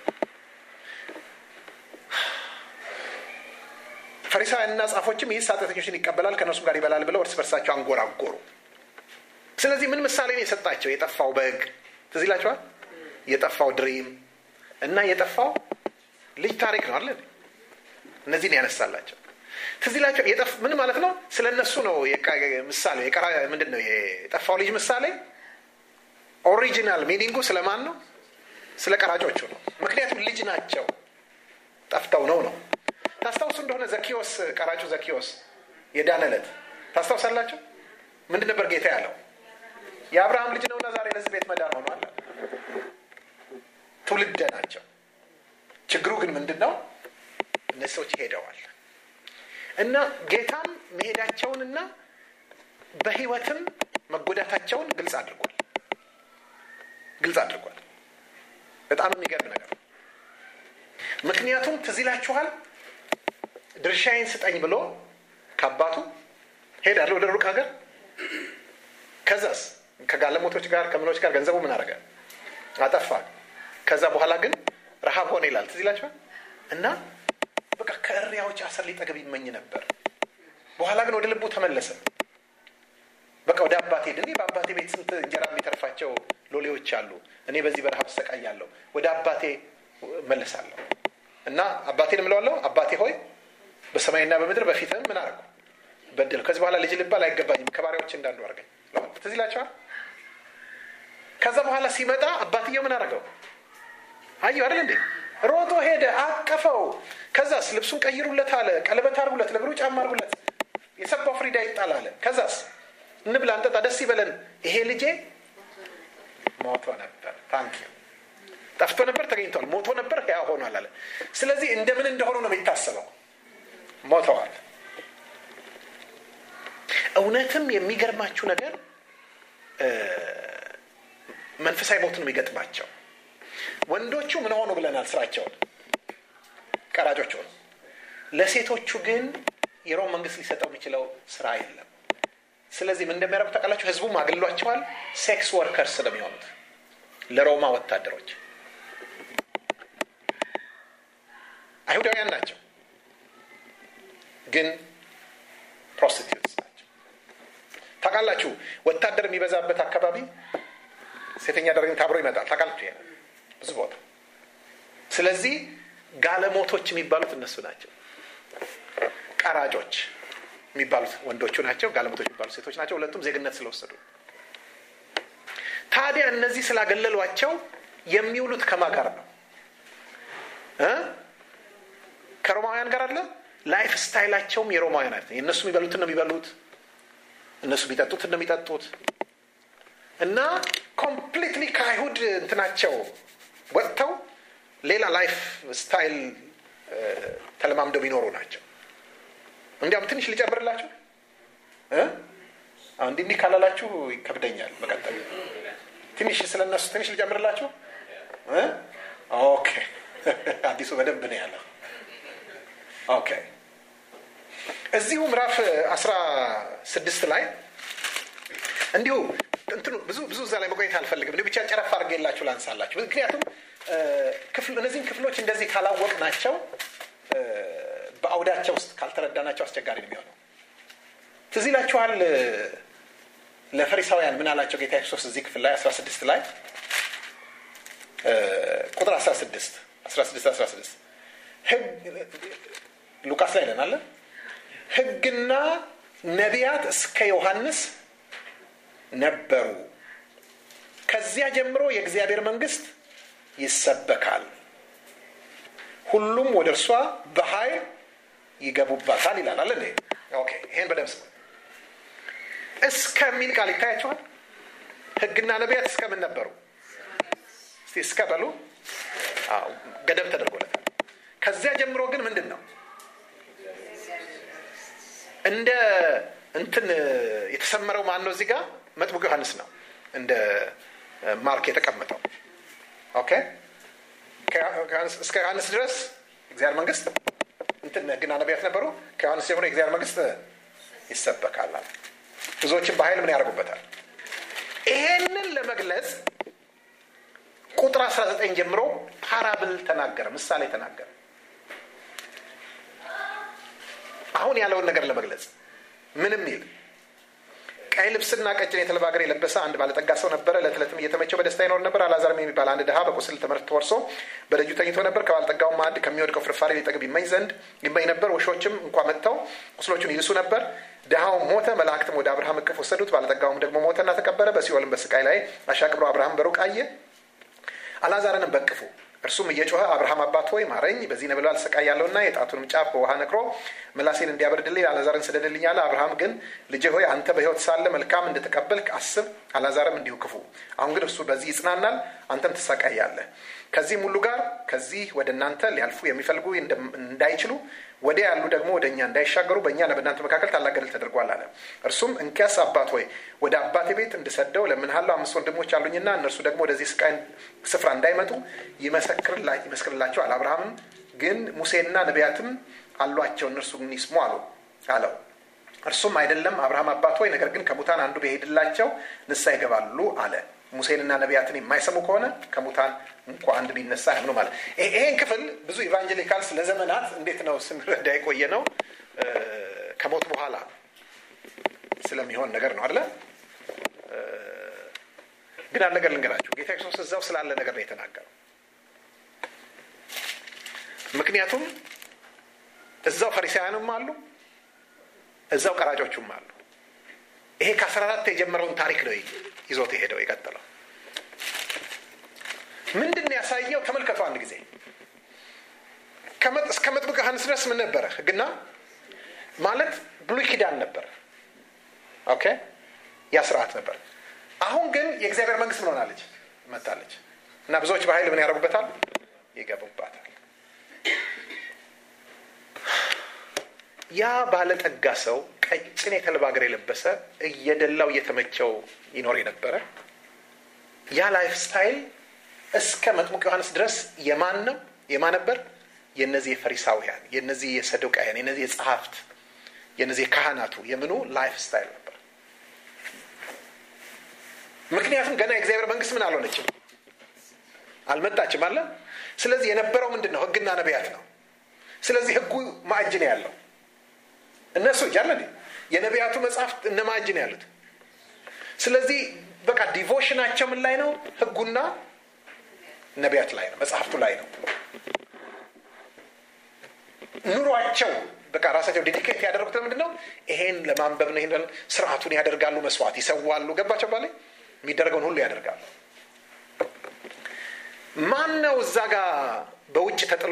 ፈሪሳውያንና ጻፎችም ይህስ ኃጢአተኞችን ይቀበላል ከእነርሱም ጋር ይበላል ብለው እርስ በርሳቸው አንጎራጎሩ። ስለዚህ ምን ምሳሌ ነው የሰጣቸው? የጠፋው በግ ትዝ ይላችኋል። የጠፋው ድሪም እና የጠፋው ልጅ ታሪክ ነው አለ። እነዚህን ያነሳላቸው ትዝ ይላቸው። ምን ማለት ነው? ስለ እነሱ ነው ምሳሌ። ምንድን ነው የጠፋው ልጅ ምሳሌ? ኦሪጂናል ሚኒንጉ ስለማን ነው? ስለ ቀራጮቹ ነው። ምክንያቱም ልጅ ናቸው፣ ጠፍተው ነው ነው። ታስታውሱ እንደሆነ ዘኪዎስ ቀራጩ ዘኪዎስ የዳነ ዕለት ታስታውሳላችሁ? ምንድን ነበር ጌታ ያለው? የአብርሃም ልጅ ነውና ዛሬ ለዚህ ቤት መዳን ሆኗል። ትውልደ ናቸው። ችግሩ ግን ምንድን ነው? እነዚህ ሰዎች ሄደዋል እና ጌታም መሄዳቸውንና በሕይወትም መጎዳታቸውን ግልጽ አድርጓል ግልጽ አድርጓል። በጣም የሚገርም ነገር ነው። ምክንያቱም ትዝ ይላችኋል ድርሻዬን ስጠኝ ብሎ ከአባቱ ሄዳለ ወደ ሩቅ ሀገር። ከዛስ ከጋለሞቶች ጋር ከምኖች ጋር ገንዘቡ ምን አደረገ? አጠፋ። ከዛ በኋላ ግን ረሃብ ሆነ ይላል። ትዝ ይላችኋል እና በቃ ከእሪያዎች አሰር ሊጠገብ ይመኝ ነበር። በኋላ ግን ወደ ልቡ ተመለሰ። በቃ ወደ አባቴ ሄድ። እኔ በአባቴ ቤት ስንት እንጀራ የሚተርፋቸው ሎሌዎች አሉ። እኔ በዚህ በረሃብ እሰቃያለሁ። ወደ አባቴ መለሳለሁ እና አባቴን እምለዋለሁ፣ አባቴ ሆይ በሰማይና በምድር በፊትህም ምን አደረኩ? በደል። ከዚህ በኋላ ልጅ ልባል አይገባኝም፣ ከባሪያዎች እንዳንዱ አድርገኝ። ትዝ ይላችኋል። ከዛ በኋላ ሲመጣ አባትየው ምን አደረገው? አየሁ አይደል እንዴ? ሮጦ ሄደ፣ አቀፈው። ከዛስ ልብሱን ቀይሩለት አለ፣ ቀለበት አርጉለት፣ ለእግሩ ጫማ አርጉለት፣ የሰባው ፍሪዳ ይጣል አለ። ከዛስ እንብላ፣ እንጠጣ፣ ደስ ይበለን። ይሄ ልጄ ሞቶ ነበር። ታንኪ ጠፍቶ ነበር፣ ተገኝቷል። ሞቶ ነበር፣ ያ ሆኗል አለ። ስለዚህ እንደምን እንደሆኑ ነው የሚታሰበው። ሞተዋል። እውነትም የሚገርማችሁ ነገር መንፈሳዊ ሞት ነው የሚገጥማቸው። ወንዶቹ ምን ሆኑ ብለናል? ስራቸውን ቀራጮች ሆኑ። ለሴቶቹ ግን የሮም መንግስት ሊሰጠው የሚችለው ስራ የለም። ስለዚህ ምን እንደሚያደርጉ ታውቃላችሁ? ህዝቡም አግሏቸዋል። ሴክስ ወርከርስ ነው የሚሆኑት ለሮማ ወታደሮች። አይሁዳውያን ናቸው፣ ግን ፕሮስቲቱትስ ናቸው። ታውቃላችሁ፣ ወታደር የሚበዛበት አካባቢ ሴተኛ አዳሪነት አብሮ ይመጣል። ታውቃላችሁ፣ ይሄ ብዙ ቦታ። ስለዚህ ጋለሞቶች የሚባሉት እነሱ ናቸው። ቀራጮች የሚባሉት ወንዶቹ ናቸው። ጋለሞቶች የሚባሉት ሴቶች ናቸው። ሁለቱም ዜግነት ስለወሰዱ ታዲያ እነዚህ ስላገለሏቸው የሚውሉት ከማ ጋር ነው? ከሮማውያን ጋር አለ። ላይፍ ስታይላቸውም የሮማውያን አይነት ነው። እነሱ የሚበሉትን ነው የሚበሉት፣ እነሱ የሚጠጡትን ነው የሚጠጡት እና ኮምፕሊትሊ ከአይሁድ እንትናቸው ወጥተው ሌላ ላይፍ ስታይል ተለማምደው የሚኖሩ ናቸው። እንዲያውም ትንሽ ልጨምርላችሁ። እንዲህ እንዲህ ካላላችሁ ይከብደኛል መቀጠል። ትንሽ ስለነሱ ትንሽ ልጨምርላችሁ። ኦኬ፣ አዲሱ በደንብ ነው ያለው። ኦኬ፣ እዚሁ ምዕራፍ አስራ ስድስት ላይ እንዲሁ እንትኑ ብዙ ብዙ እዛ ላይ መቆየት አልፈልግም። እንዲሁ ብቻ ጨረፍ አድርጌላችሁ ላንሳላችሁ። ምክንያቱም እነዚህን ክፍሎች እንደዚህ ካላወቅ ናቸው በአውዳቸው ውስጥ ካልተረዳናቸው አስቸጋሪ ነው የሚሆነው። ትዝ ይላችኋል ለፈሪሳውያን ምን አላቸው ጌታ ኢየሱስ እዚህ ክፍል ላይ 16 ላይ ቁጥር 16 16 16 ሉቃስ ላይ ነን አለ ሕግና ነቢያት እስከ ዮሐንስ ነበሩ። ከዚያ ጀምሮ የእግዚአብሔር መንግስት ይሰበካል፣ ሁሉም ወደ እርሷ በኃይል ይገቡባታል ይላል አለ እንዴ? ኦኬ ይሄን በደምብ ስሙ። እስከሚል ቃል ይታያቸዋል። ሕግና ነቢያት እስከምን ነበሩ? እስቲ እስከ በሉ። ገደብ ተደርጎለታል። ከዚያ ጀምሮ ግን ምንድን ነው እንደ እንትን የተሰመረው ማን ነው? እዚህ ጋር መጥምቁ ዮሐንስ ነው እንደ ማርክ የተቀመጠው። ኦኬ እስከ ዮሐንስ ድረስ እግዚአብሔር መንግስት እንትን ህግና ነቢያት ነበሩ። ከዮሐንስ ጀምሮ የእግዚአብሔር መንግስት ይሰበካል። ብዙዎችን በኃይል ምን ያደርጉበታል? ይሄንን ለመግለጽ ቁጥር 19 ጀምሮ ፓራብል ተናገረ፣ ምሳሌ ተናገረ። አሁን ያለውን ነገር ለመግለጽ ምንም ይል ቀይ ልብስና ቀጭን የተልባ እግር የለበሰ አንድ ባለጠጋ ሰው ነበረ። ዕለት ዕለትም እየተመቸው በደስታ ይኖር ነበር። አልዓዛርም የሚባል አንድ ድሃ በቁስል ትምህርት ተወርሶ በደጁ ተኝቶ ነበር። ከባለጠጋው ማዕድ ከሚወድቀው ፍርፋሪ ሊጠግብ ይመኝ ዘንድ ይመኝ ነበር። ውሾችም እንኳ መጥተው ቁስሎቹን ይልሱ ነበር። ድሃውም ሞተ፣ መላእክትም ወደ አብርሃም እቅፍ ወሰዱት። ባለጠጋውም ደግሞ ሞተና ተቀበረ። በሲኦልም በስቃይ ላይ አሻቅቦ አብርሃም በሩቅ አየ፣ አልዓዛርንም በቅፉ እርሱም እየጮኸ አብርሃም አባት ሆይ ማረኝ፣ በዚህ ነበልባል እሰቃያለሁና የጣቱንም ጫፍ በውሃ ነክሮ ምላሴን እንዲያበርድልኝ አልዓዛርን ስደድልኝ አለ። አብርሃም ግን ልጄ ሆይ አንተ በሕይወት ሳለ መልካም እንደተቀበልክ አስብ፣ አልዓዛርም እንዲሁ ክፉ። አሁን ግን እርሱ በዚህ ይጽናናል፣ አንተም ትሰቃያለህ። ከዚህም ሁሉ ጋር ከዚህ ወደ እናንተ ሊያልፉ የሚፈልጉ እንዳይችሉ ወዲያ ያሉ ደግሞ ወደ እኛ እንዳይሻገሩ በእኛና በእናንተ መካከል ታላቅ ገደል ተደርጓል አለ። እርሱም እንኪያስ አባት ሆይ ወደ አባቴ ቤት እንድሰደው ለምንሃለሁ። አምስት ወንድሞች አሉኝና እነርሱ ደግሞ ወደዚህ ስቃይ ስፍራ እንዳይመጡ ይመስክርላቸዋል። አብርሃምም ግን ሙሴና ነቢያትም አሏቸው እነርሱ ግን ይስሙ አሉ አለው። እርሱም አይደለም አብርሃም አባት ሆይ ነገር ግን ከሙታን አንዱ ቢሄድላቸው ንስሐ ይገባሉ አለ። ሙሴንና ነቢያትን የማይሰሙ ከሆነ ከሙታን እንኳ አንድ ቢነሳ ያምኑ ማለት። ይሄን ክፍል ብዙ ኢቫንጀሊካልስ ለዘመናት እንዴት ነው ስንረዳ የቆየ ነው ከሞት በኋላ ስለሚሆን ነገር ነው አለ። ግን አንድ ነገር ልንገራችሁ፣ ጌታ ክርስቶስ እዛው ስላለ ነገር ነው የተናገረው። ምክንያቱም እዛው ፈሪሳውያንም አሉ፣ እዛው ቀራጮቹም አሉ። ይሄ ከአስራ አራት የጀመረውን ታሪክ ነው ይዞት የሄደው የቀጠለው ምንድን ነው ያሳየው? ተመልከቱ አንድ ጊዜ እስከ መጥምቁ ዮሐንስ ድረስ ምን ነበረ? ሕግና ማለት ብሉይ ኪዳን ነበር። ኦኬ ያ ስርዓት ነበር። አሁን ግን የእግዚአብሔር መንግስት ምን ሆናለች? መታለች እና ብዙዎች በኃይል ምን ያደርጉበታል? ይገቡባታል። ያ ባለጠጋ ሰው ቀጭን የተልባ እግር የለበሰ እየደላው እየተመቸው ይኖር የነበረ ያ ላይፍ ስታይል እስከ መጥሙቅ ዮሐንስ ድረስ የማን ነው የማን ነበር የእነዚህ የፈሪሳውያን የእነዚህ የሰዱቃውያን የእነዚህ የጸሐፍት የእነዚህ የካህናቱ የምኑ ላይፍ ስታይል ነበር ምክንያቱም ገና የእግዚአብሔር መንግስት ምን አልሆነችም አልመጣችም አለ ስለዚህ የነበረው ምንድን ነው ህግና ነቢያት ነው ስለዚህ ህጉ ማእጅ ነው ያለው እነሱ እጅ አለ የነቢያቱ መጽሐፍት እነ ማእጅ ነው ያሉት ስለዚህ በቃ ዲቮሽናቸው ምን ላይ ነው ህጉና ነቢያት ላይ ነው መጽሐፍቱ ላይ ነው ኑሯቸው በቃ ራሳቸው ዴዲኬት ያደረጉት ለምንድን ነው ይሄን ለማንበብ ነው ይሄን ስርዓቱን ያደርጋሉ መስዋዕት ይሰዋሉ ገባቸው ባለ የሚደረገውን ሁሉ ያደርጋሉ ማን ነው እዛ ጋር በውጭ ተጥሎ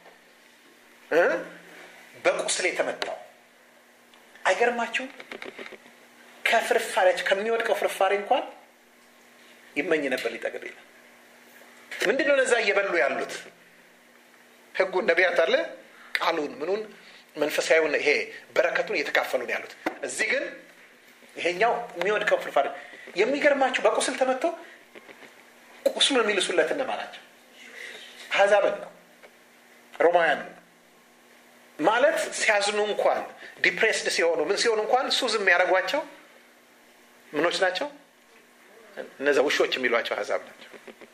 በቁስል የተመታው አይገርማችሁም ከፍርፋሪያቸው ከሚወድቀው ፍርፋሪ እንኳን ይመኝ ነበር ሊጠግብ ይላል ምንድን ነው እነዛ እየበሉ ያሉት ህጉን ነቢያት አለ ቃሉን ምኑን መንፈሳዊውን ይሄ በረከቱን እየተካፈሉ ነው ያሉት እዚህ ግን ይሄኛው የሚወድቀው ፍርፋሪ የሚገርማችሁ በቁስል ተመቶ ቁስሉን የሚልሱለት እነማ ናቸው አህዛብን ነው ሮማውያን ነው ማለት ሲያዝኑ እንኳን ዲፕሬስድ ሲሆኑ ምን ሲሆኑ እንኳን ሱዝ የሚያደርጓቸው ምኖች ናቸው እነዚ ውሾች የሚሏቸው አህዛብ ናቸው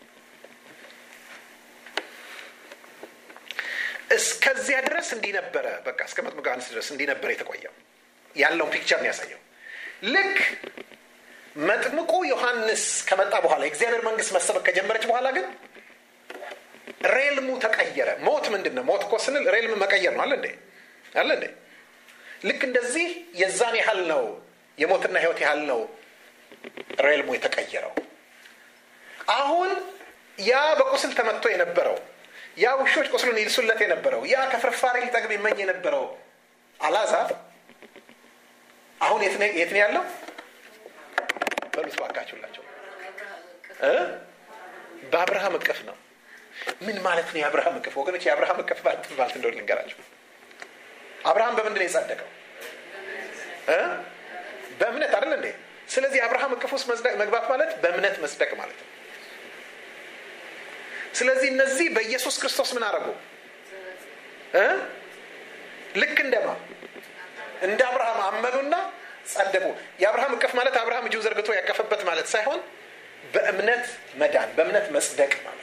እስከዚያ ድረስ እንዲህ ነበረ በቃ እስከ መጥምቀ ዮሐንስ ድረስ እንዲህ ነበረ የተቆየው ያለውን ፒክቸር ነው ያሳየው ልክ መጥምቁ ዮሐንስ ከመጣ በኋላ የእግዚአብሔር መንግስት መሰበክ ከጀመረች በኋላ ግን ሬልሙ ተቀየረ ሞት ምንድን ነው ሞት እኮ ስንል ሬልም መቀየር ነው አለ እንዴ አለ እንዴ ልክ እንደዚህ የዛን ያህል ነው የሞትና ህይወት ያህል ነው ሬልሙ የተቀየረው አሁን ያ በቁስል ተመቶ የነበረው ያ ውሾች ቁስሉን ይልሱለት የነበረው ያ ከፍርፋሪ ሊጠግብ ይመኝ የነበረው አላዛር አሁን የት ነው ያለው በሉት ባካችሁላቸው በአብርሃም እቅፍ ነው ምን ማለት ነው የአብርሃም እቅፍ ወገኖች የአብርሃም እቅፍ ማለት ማለት እንደሆነ ልንገራቸው አብርሃም በምንድን ነው የጸደቀው በእምነት አይደል እንዴ ስለዚህ አብርሃም እቅፍ ውስጥ መግባት ማለት በእምነት መጽደቅ ማለት ነው ስለዚህ እነዚህ በኢየሱስ ክርስቶስ ምን አደረጉ ልክ እንደማ እንደ አብርሃም አመኑና ጸደቁ የአብርሃም እቅፍ ማለት አብርሃም እጁን ዘርግቶ ያቀፈበት ማለት ሳይሆን በእምነት መዳን በእምነት መጽደቅ ማለት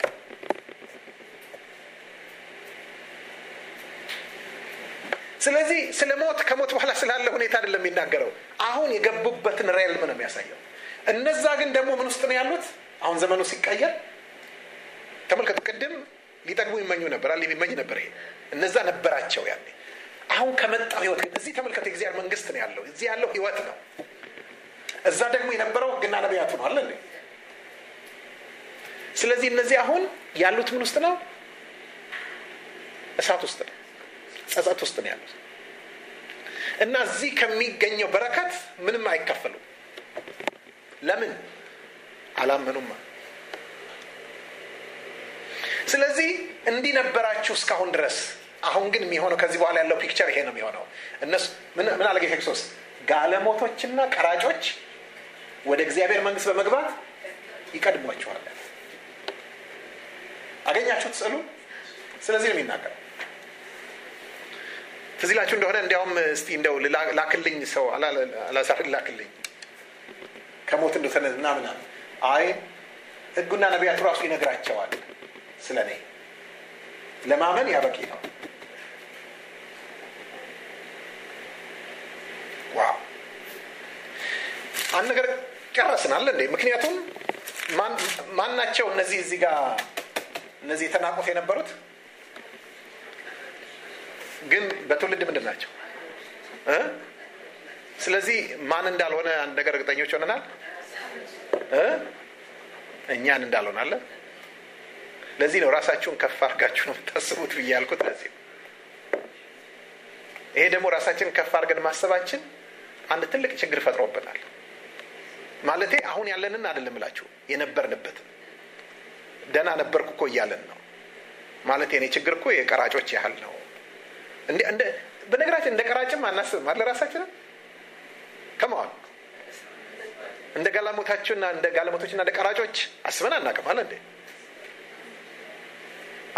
ስለዚህ ስለ ሞት ከሞት በኋላ ስላለ ሁኔታ አይደለም የሚናገረው አሁን የገቡበትን ሬልም ነው የሚያሳየው እነዛ ግን ደግሞ ምን ውስጥ ነው ያሉት አሁን ዘመኑ ሲቀየር ተመልከቱ ቅድም ሊጠግቡ ይመኙ ነበር አለ ይመኝ ነበር ይሄ እነዛ ነበራቸው ያኔ አሁን ከመጣው ህይወት ግን እዚህ ተመልከቱ የእግዚአብሔር መንግስት ነው ያለው እዚህ ያለው ህይወት ነው እዛ ደግሞ የነበረው ህግና ነቢያቱ ነው አለ ስለዚህ እነዚህ አሁን ያሉት ምን ውስጥ ነው እሳት ውስጥ ነው ጸጸት ውስጥ ነው ያሉት እና እዚህ ከሚገኘው በረከት ምንም አይከፈሉም ለምን አላመኑማ ስለዚህ እንዲህ ነበራችሁ እስካሁን ድረስ አሁን ግን የሚሆነው ከዚህ በኋላ ያለው ፒክቸር ይሄ ነው የሚሆነው እነሱ ምን አለ ጌታ ክርስቶስ ጋለሞቶችና ቀራጮች ወደ እግዚአብሔር መንግስት በመግባት ይቀድሟችኋል አገኛችሁት ስዕሉ ስለዚህ ነው የሚናገረው ትዝ ይላችሁ እንደሆነ እንዲያውም እስቲ እንደው ላክልኝ ሰው አላዛር ላክልኝ ከሞት እንደተነ ምናምን አይ ህጉና ነቢያቱ ራሱ ይነግራቸዋል ስለ እኔ ለማመን ያበቂ ነው ዋው አንድ ነገር ጨረስን አለ እንዴ ምክንያቱም ማን ናቸው እነዚህ እዚህ ጋር እነዚህ የተናቁት የነበሩት ግን በትውልድ ምንድን ናቸው ስለዚህ ማን እንዳልሆነ አንድ ነገር እርግጠኞች ሆነናል እኛን እንዳልሆነ አለ ለዚህ ነው ራሳችሁን ከፍ አድርጋችሁ ነው የምታስቡት ብዬ ያልኩት ለዚህ ይሄ ደግሞ ራሳችንን ከፍ አድርገን ማሰባችን አንድ ትልቅ ችግር ፈጥሮበታል ማለቴ አሁን ያለንን አይደለም እላችሁ የነበርንበትን ደና ነበርኩ እኮ እያለን ነው ማለት የኔ ችግር እኮ የቀራጮች ያህል ነው በነገራችን እንደ ቀራጭም አናስብም አለ ራሳችንን ከመዋል እንደ ጋላሞታችሁና እንደ ጋለሞቶችና እንደ ቀራጮች አስበን አናቅም አለ እንዴ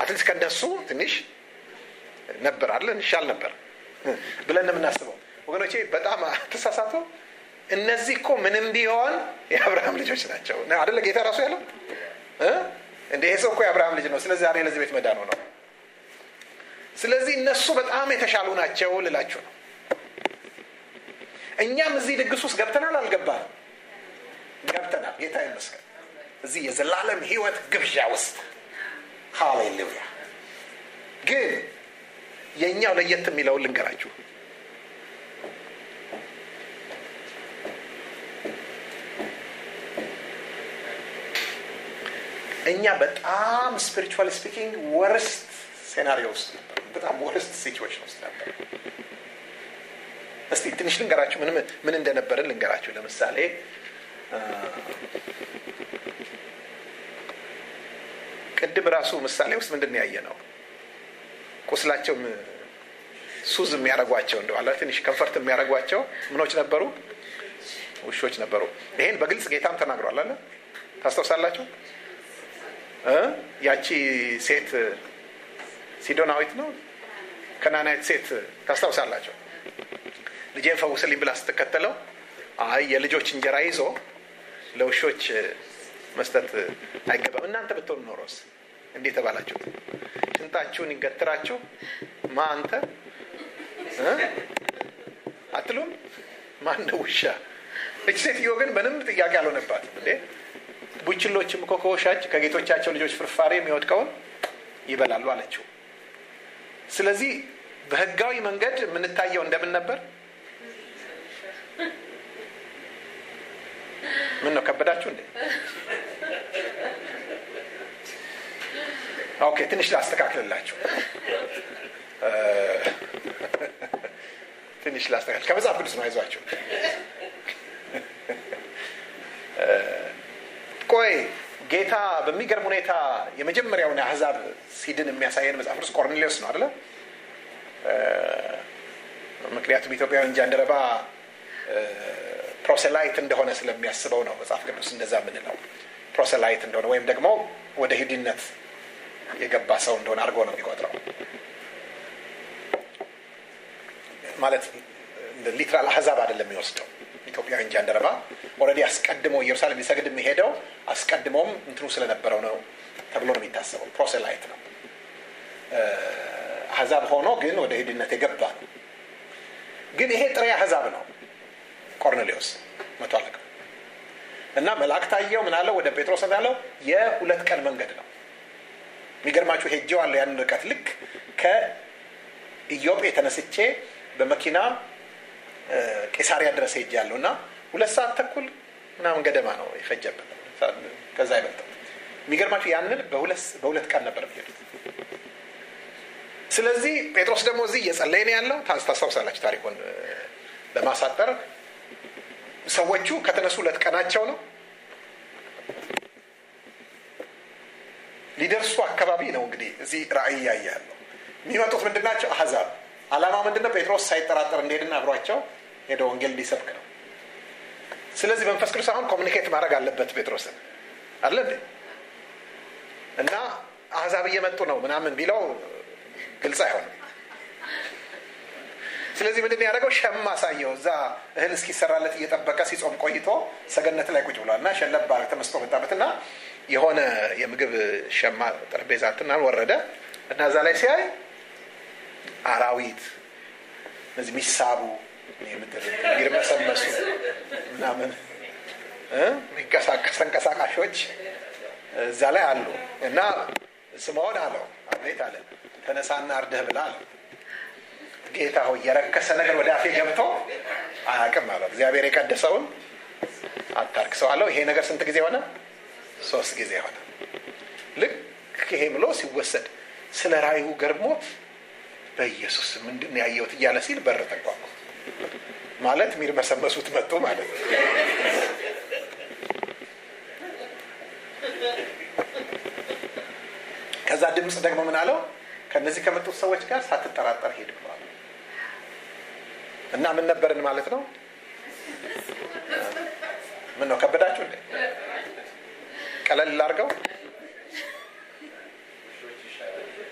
አትሊስት ከእነሱ ትንሽ ነበር አለ እንሻል ነበር ብለን የምናስበው ወገኖቼ በጣም ተሳሳቱ እነዚህ እኮ ምንም ቢሆን የአብርሃም ልጆች ናቸው አደለ ጌታ ራሱ ያለው እንደ ይሄ ሰው እኮ የአብርሃም ልጅ ነው ስለዚህ ዛሬ ለዚህ ቤት መዳኑ ነው ስለዚህ እነሱ በጣም የተሻሉ ናቸው ልላችሁ ነው እኛም እዚህ ድግስ ውስጥ ገብተናል አልገባንም ገብተናል ጌታ ይመስገን እዚህ የዘላለም ህይወት ግብዣ ውስጥ ሃሌሉያ ግን የእኛው ለየት የሚለውን ልንገራችሁ እኛ በጣም ስፒሪቹዋል ስፒኪንግ ወርስት ሴናሪዮ ውስጥ ነበር በጣም ወርስት ሲቹዌሽን ውስጥ ነበር እስቲ ትንሽ ልንገራችሁ ምን ምን እንደነበርን ልንገራችሁ ለምሳሌ ቅድም ራሱ ምሳሌ ውስጥ ምንድን ያየ ነው ቁስላቸው ሱዝ የሚያደረጓቸው እንደኋላ ትንሽ ከንፈርት የሚያደረጓቸው ምኖች ነበሩ ውሾች ነበሩ ይሄን በግልጽ ጌታም ተናግሯል አለ ታስታውሳላችሁ ያቺ ሴት ሲዶናዊት ነው ከናናዊት ሴት ታስታውሳላቸው ልጄን ፈውስልኝ ብላ ስትከተለው አይ የልጆች እንጀራ ይዞ ለውሾች መስጠት አይገባም እናንተ ብትሆኑ ኖሮስ እንዴት ተባላችሁት ሽንጣችሁን ይገትራችሁ ማ አንተ አትሉም ማን ውሻ እች ሴትዮ ግን ምንም ጥያቄ አልሆነባትም እንዴ ቡችሎችም እኮ ከውሻች ከጌቶቻቸው ልጆች ፍርፋሪ የሚወድቀውን ይበላሉ አለችው ስለዚህ በህጋዊ መንገድ የምንታየው እንደምን ነበር ምን ነው ከበዳችሁ እንዴ ኦኬ ትንሽ ላስተካክልላችሁ ትንሽ ላስተካክል ከመጽሐፍ ቅዱስ ነው አይዟችሁ ቆይ ጌታ በሚገርም ሁኔታ የመጀመሪያውን አህዛብ ሲድን የሚያሳየን መጽሐፍ ቅዱስ ቆርኔሌዎስ ነው አደለ ምክንያቱም ኢትዮጵያውያን ጃንደረባ ፕሮሴላይት እንደሆነ ስለሚያስበው ነው መጽሐፍ ቅዱስ እንደዛ የምንለው ፕሮሴላይት እንደሆነ ወይም ደግሞ ወደ ሂድነት የገባ ሰው እንደሆነ አድርጎ ነው የሚቆጥረው ማለት ሊትራል አህዛብ አይደለም የሚወስደው ኢትዮጵያውያን ጃንደረባ ኦረዲ አስቀድሞ ኢየሩሳሌም ሊሰግድ የሚሄደው አስቀድሞም እንትኑ ስለነበረው ነው ተብሎ ነው የሚታሰበው ፕሮሴላይት ነው አህዛብ ሆኖ ግን ወደ ሂድነት የገባ ነው ግን ይሄ ጥሬ አህዛብ ነው ቆርኔሌዎስ መቶ አለቃ እና መልአክ ታየው ምናለው ወደ ጴጥሮስ እንዳለው የሁለት ቀን መንገድ ነው የሚገርማችሁ ሄጀዋለሁ ያንን ርቀት ልክ ከኢዮጴ ተነስቼ በመኪና ቄሳሪያ ድረስ ሄጃለሁ እና ሁለት ሰዓት ተኩል ምናምን ገደማ ነው የፈጀብን ከዛ አይበልጥም የሚገርማችሁ ያንን በሁለት ቀን ነበር የሚሄዱት ስለዚህ ጴጥሮስ ደግሞ እዚህ እየጸለየ ነው ያለው ታስታውሳላችሁ ታሪኩን ለማሳጠር ሰዎቹ ከተነሱ ሁለት ቀናቸው ነው ሊደርሱ አካባቢ ነው እንግዲህ እዚህ ራእይ እያየ ያለው የሚመጡት ምንድናቸው አህዛብ አላማ ምንድነው ጴጥሮስ ሳይጠራጠር እንደሄድና አብሯቸው ሄደ ወንጌል እንዲሰብክ ነው ስለዚህ መንፈስ ቅዱስ አሁን ኮሚኒኬት ማድረግ አለበት ጴጥሮስን አለ እንዴ እና አህዛብ እየመጡ ነው ምናምን ቢለው ግልጽ አይሆንም ስለዚህ ምንድን ያደረገው ሸማ አሳየው እዛ እህል እስኪሰራለት እየጠበቀ ሲጾም ቆይቶ ሰገነት ላይ ቁጭ ብሏል እና ሸለባ ተመስጦ መጣበትና የሆነ የምግብ ሸማ ጠረጴዛ ትናል ወረደ እና እዛ ላይ ሲያይ አራዊት እነዚህ የሚሳቡ የሚርመሰመሱ ምናምን የሚንቀሳቀስ ተንቀሳቃሾች እዛ ላይ አሉ እና ስምዖን አለው አቤት አለ ተነሳና አርደህ ብላ አለው ጌታ ሆይ የረከሰ ነገር ወደ አፌ ገብቶ አያቅም አለው እግዚአብሔር የቀደሰውን አታርክ ሰው አለው ይሄ ነገር ስንት ጊዜ ሆነ ሶስት ጊዜ ሆነ ልክ ይሄ ብሎ ሲወሰድ ስለ ራዩ ገርሞት በኢየሱስ ምንድን ያየሁት እያለ ሲል በር ተንኳኳ ማለት የሚርመሰመሱት መጡ ማለት ነው ከዛ ድምፅ ደግሞ ምን አለው ከነዚህ ከመጡት ሰዎች ጋር ሳትጠራጠር ሄድ ብለዋል እና ምን ነበርን ማለት ነው ምን ነው ከበዳችሁ እንዴ ቀለል ላርገው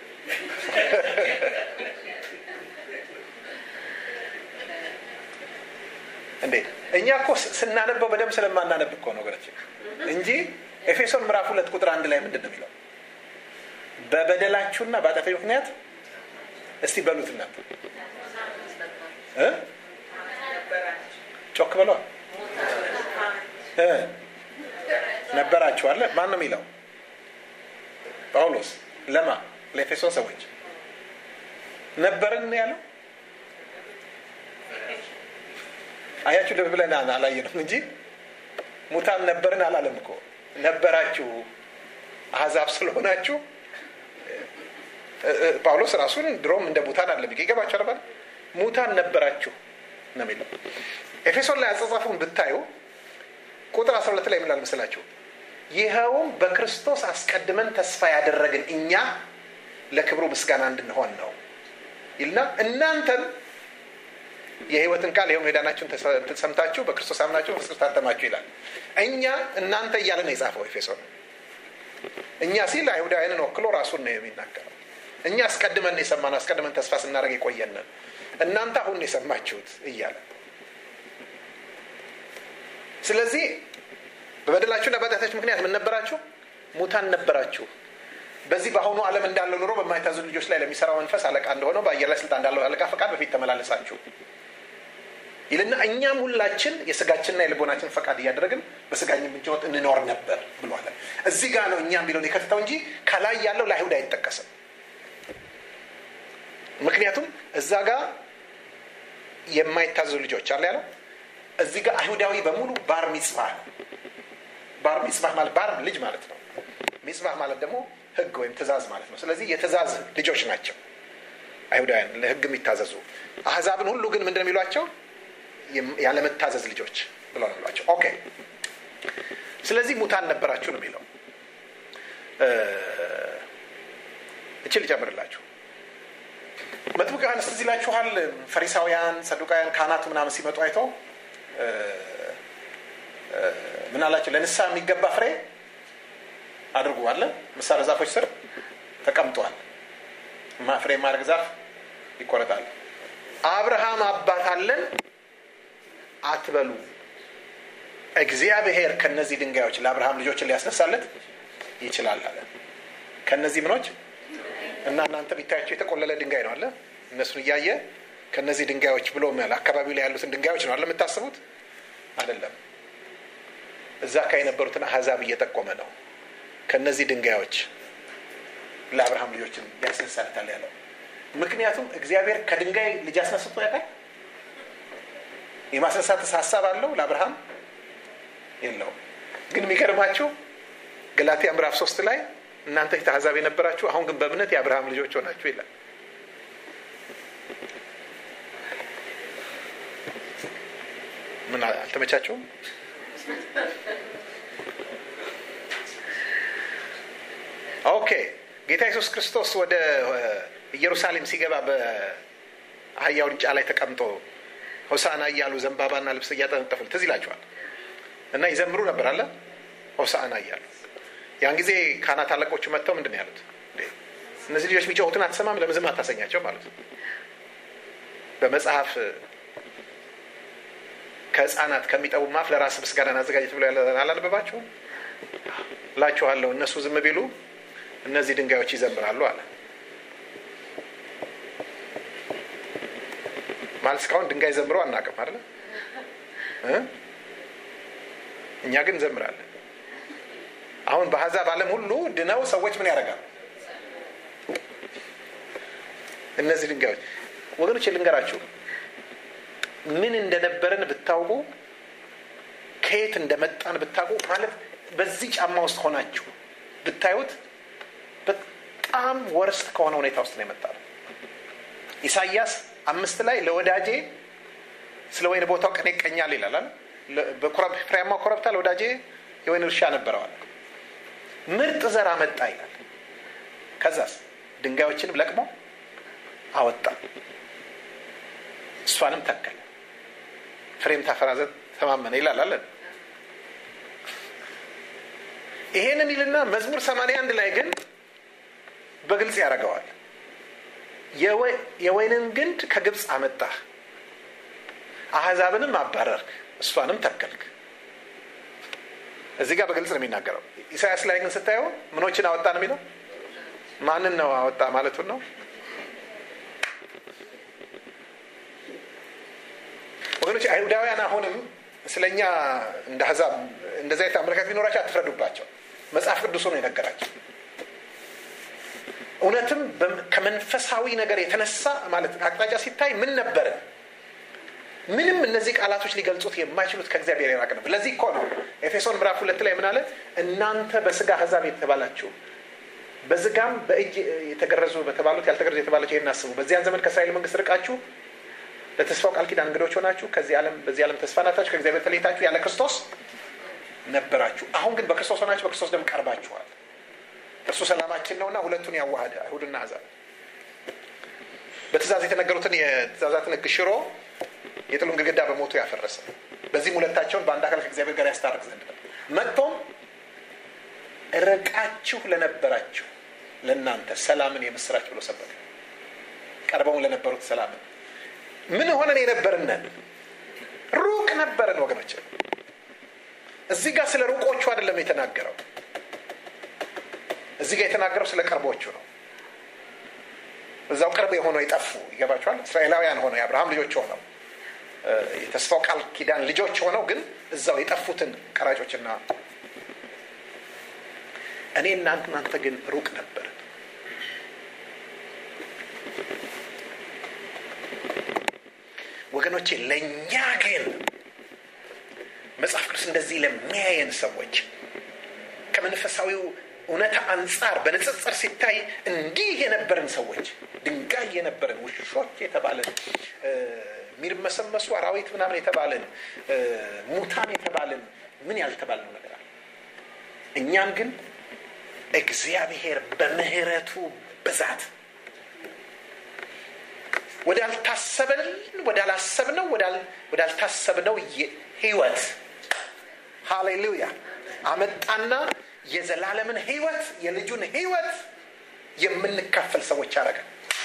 እኛ እኮ ስናነበው በደንብ ስለማናነብ እኮ ነው ወገኖች እንጂ ኤፌሶን ምዕራፍ ሁለት ቁጥር አንድ ላይ ምንድን ነው የሚለው በበደላችሁና በአጠፋ ምክንያት እስቲ በሉትና ጮክ በሏ ነበራችሁ አለ ማን ነው የሚለው ጳውሎስ ለማ ለኤፌሶን ሰዎች ነበርን ያለው አያችሁ ልብ ብለን አላየንም እንጂ ሙታን ነበርን አላለም እኮ ነበራችሁ አህዛብ ስለሆናችሁ ጳውሎስ ራሱን ድሮም እንደ ሙታን አለ ይገባቸው ነበር ሙታን ነበራችሁ ነው የሚለው ኤፌሶን ላይ አጸጻፉን ብታዩ ቁጥር 12 ላይ ምላል መስላችሁ ይኸውም በክርስቶስ አስቀድመን ተስፋ ያደረግን እኛ ለክብሩ ምስጋና እንድንሆን ነው ይልና እናንተም የህይወትን ቃል ይኸውም የዳናችሁን ሰምታችሁ በክርስቶስ አምናችሁ በክርስቶስ ታተማችሁ ይላል እኛ እናንተ እያለ ነው የጻፈው ኤፌሶን እኛ ሲል አይሁዳውያንን ወክሎ ራሱን ነው የሚናገረው እኛ አስቀድመን የሰማነው አስቀድመን ተስፋ ስናደርግ የቆየንን እናንተ አሁን የሰማችሁት እያለ ስለዚህ በበደላችሁና በኃጢአታችሁ ምክንያት ምን ነበራችሁ ሙታን ነበራችሁ በዚህ በአሁኑ ዓለም እንዳለው ኑሮ በማይታዙ ልጆች ላይ ለሚሰራው መንፈስ አለቃ እንደሆነው በአየር ላይ ስልጣን እንዳለው አለቃ ፈቃድ በፊት ተመላለሳችሁ ይልና እኛም ሁላችን የስጋችንና የልቦናችን ፈቃድ እያደረግን በስጋኝ ምንጭወት እንኖር ነበር ብሏል እዚህ ጋር ነው እኛ የሚለውን የከትተው እንጂ ከላይ ያለው ለአይሁድ አይጠቀስም ምክንያቱም እዛ ጋር የማይታዘዙ ልጆች አለ ያለው እዚህ ጋር አይሁዳዊ በሙሉ ባር ሚጽባህ ነው ባር ሚጽባህ ማለት ባር ልጅ ማለት ነው ሚጽባህ ማለት ደግሞ ህግ ወይም ትእዛዝ ማለት ነው ስለዚህ የትእዛዝ ልጆች ናቸው አይሁዳውያን ለህግ የሚታዘዙ አህዛብን ሁሉ ግን ምንድን የሚሏቸው ያለመታዘዝ ልጆች ብለው ነው የሚሏቸው ኦኬ ስለዚህ ሙታን ነበራችሁ ነው የሚለው እቺ ልጨምርላችሁ መጥምቅ ዮሐንስ ትዝ ይላችኋል ፈሪሳውያን ሰዱቃውያን ካህናቱ ምናምን ሲመጡ አይተው ምን አላቸው ለንስሐ የሚገባ ፍሬ አድርጉ አለ ምሳሌ ዛፎች ስር ተቀምጧል ፍሬ ማድረግ ዛፍ ይቆረጣል አብርሃም አባት አለን አትበሉ እግዚአብሔር ከነዚህ ድንጋዮች ለአብርሃም ልጆችን ሊያስነሳለት ይችላል አለ ከነዚህ ምኖች እና እናንተ ቢታያቸው የተቆለለ ድንጋይ ነው አለ እነሱን እያየ ከነዚህ ድንጋዮች ብሎ ያለ አካባቢው ላይ ያሉትን ድንጋዮች ነው አለ የምታስቡት አይደለም እዛ ካ የነበሩትን አህዛብ እየጠቆመ ነው ከነዚህ ድንጋዮች ለአብርሃም ልጆችን ያስነሳልታል ያለው ምክንያቱም እግዚአብሔር ከድንጋይ ልጅ አስነስቶ ያውቃል የማስነሳት ሀሳብ አለው ለአብርሃም የለውም ግን የሚገርማችሁ ገላትያ ምዕራፍ ሶስት ላይ እናንተ ፊት አሕዛብ የነበራችሁ አሁን ግን በእምነት የአብርሃም ልጆች ሆናችሁ ይላል ምን አልተመቻቸውም ኦኬ ጌታ ኢየሱስ ክርስቶስ ወደ ኢየሩሳሌም ሲገባ በአህያው ውርንጫ ላይ ተቀምጦ ሆሳና እያሉ ዘንባባና ልብስ እያጠነጠፉ ትዝ ይላቸዋል እና ይዘምሩ ነበር አለ ሆሳና እያሉ ያን ጊዜ ካህናት አለቆቹ መጥተው ምንድን ነው ያሉት እነዚህ ልጆች የሚጫወቱን አትሰማም ለምን ዝም አታሰኛቸው ማለት ነው በመጽሐፍ ከህፃናት ከሚጠቡ ማፍ ለራስ ምስጋናን አዘጋጀት ብሎ አላነበባችሁም እላችኋለሁ እነሱ ዝም ቢሉ እነዚህ ድንጋዮች ይዘምራሉ አለ ማለት እስካሁን ድንጋይ ዘምሮ አናቅም አለ እኛ ግን እንዘምራለን አሁን በአሕዛብ ዓለም ሁሉ ድነው ሰዎች ምን ያደርጋሉ እነዚህ ድንጋዮች ወገኖች ልንገራችሁ ምን እንደነበረን ብታውቁ ከየት እንደመጣን ብታውቁ ማለት በዚህ ጫማ ውስጥ ሆናችሁ ብታዩት በጣም ወርስት ከሆነ ሁኔታ ውስጥ ነው የመጣ ነው ኢሳያስ አምስት ላይ ለወዳጄ ስለ ወይን ቦታው ቀን ይቀኛል ይላል ፍሬያማ ኮረብታ ለወዳጄ የወይን እርሻ ነበረዋል ምርጥ ዘር አመጣ ይላል ከዛስ ድንጋዮችንም ለቅሞ አወጣ እሷንም ተከለ ፍሬም ታፈራ ዘንድ ተማመነ ይላል አለን ይሄንን ይልና መዝሙር 81 ላይ ግን በግልጽ ያደርገዋል የወይንን ግንድ ከግብፅ አመጣህ አህዛብንም አባረርክ እሷንም ተከልክ እዚህ ጋር በግልጽ ነው የሚናገረው ኢሳያስ ላይ ግን ስታየው ምኖችን አወጣ ነው የሚለው ማንን ነው አወጣ ማለቱን ነው ወገኖች አይሁዳውያን አሁንም ስለኛ እንደ አሕዛብ እንደዚ አይነት አመለካከት ቢኖራቸው አትፍረዱባቸው መጽሐፍ ቅዱሱ ነው የነገራቸው እውነትም ከመንፈሳዊ ነገር የተነሳ ማለት አቅጣጫ ሲታይ ምን ነበርን ምንም እነዚህ ቃላቶች ሊገልጹት የማይችሉት ከእግዚአብሔር የራቅ ነው ለዚህ እኮ ነው ኤፌሶን ምዕራፍ ሁለት ላይ ምን አለ እናንተ በስጋ አሕዛብ የተባላችሁ በዝጋም በእጅ የተገረዙ በተባሉት ያልተገረዙ የተባላችሁ ይህን አስቡ በዚያን ዘመን ከእስራኤል መንግስት ርቃችሁ ለተስፋው ቃል ኪዳን እንግዶች ሆናችሁ ከዚህ ዓለም በዚህ ዓለም ተስፋ ናታችሁ ከእግዚአብሔር ተለይታችሁ ያለ ክርስቶስ ነበራችሁ አሁን ግን በክርስቶስ ሆናችሁ በክርስቶስ ደም ቀርባችኋል እርሱ ሰላማችን ነውና ሁለቱን ያዋሃደ አይሁድና አሕዛብ በትእዛዝ የተነገሩትን የትእዛዛትን ህግ ሽሮ የጥሉን ግድግዳ በሞቱ ያፈረሰ በዚህም ሁለታቸውን በአንድ አካል ከእግዚአብሔር ጋር ያስታርቅ ዘንድ ነው መጥቶም ርቃችሁ ለነበራችሁ ለእናንተ ሰላምን የምስራች ብሎ ሰበከ ቀርበውን ለነበሩት ሰላምን ምን ሆነን የነበርነን ሩቅ ነበረን ወገኖች እዚህ ጋር ስለ ሩቆቹ አይደለም የተናገረው እዚህ ጋር የተናገረው ስለ ቅርቦቹ ነው እዛው ቅርብ የሆነው የጠፉ ይገባቸዋል እስራኤላውያን ሆነው የአብርሃም ልጆች ሆነው የተስፋው ቃል ኪዳን ልጆች ሆነው ግን እዛው የጠፉትን ቀራጮችና እኔ እናንተ ግን ሩቅ ነበርን ወገኖቼ ለእኛ ግን መጽሐፍ ቅዱስ እንደዚህ ለሚያየን ሰዎች ከመንፈሳዊው እውነታ አንጻር በንጽጽር ሲታይ እንዲህ የነበርን ሰዎች ድንጋይ የነበርን ውሾች የተባለን የሚርመሰመሱ አራዊት ምናምን የተባለን ሙታን የተባለን ምን ያልተባልነው ነገር አለ እኛን ግን እግዚአብሔር በምህረቱ ብዛት ወዳልታሰበልን ወዳላሰብነው ወዳልታሰብነው ህይወት ሃሌሉያ አመጣና የዘላለምን ህይወት የልጁን ህይወት የምንካፈል ሰዎች አረገ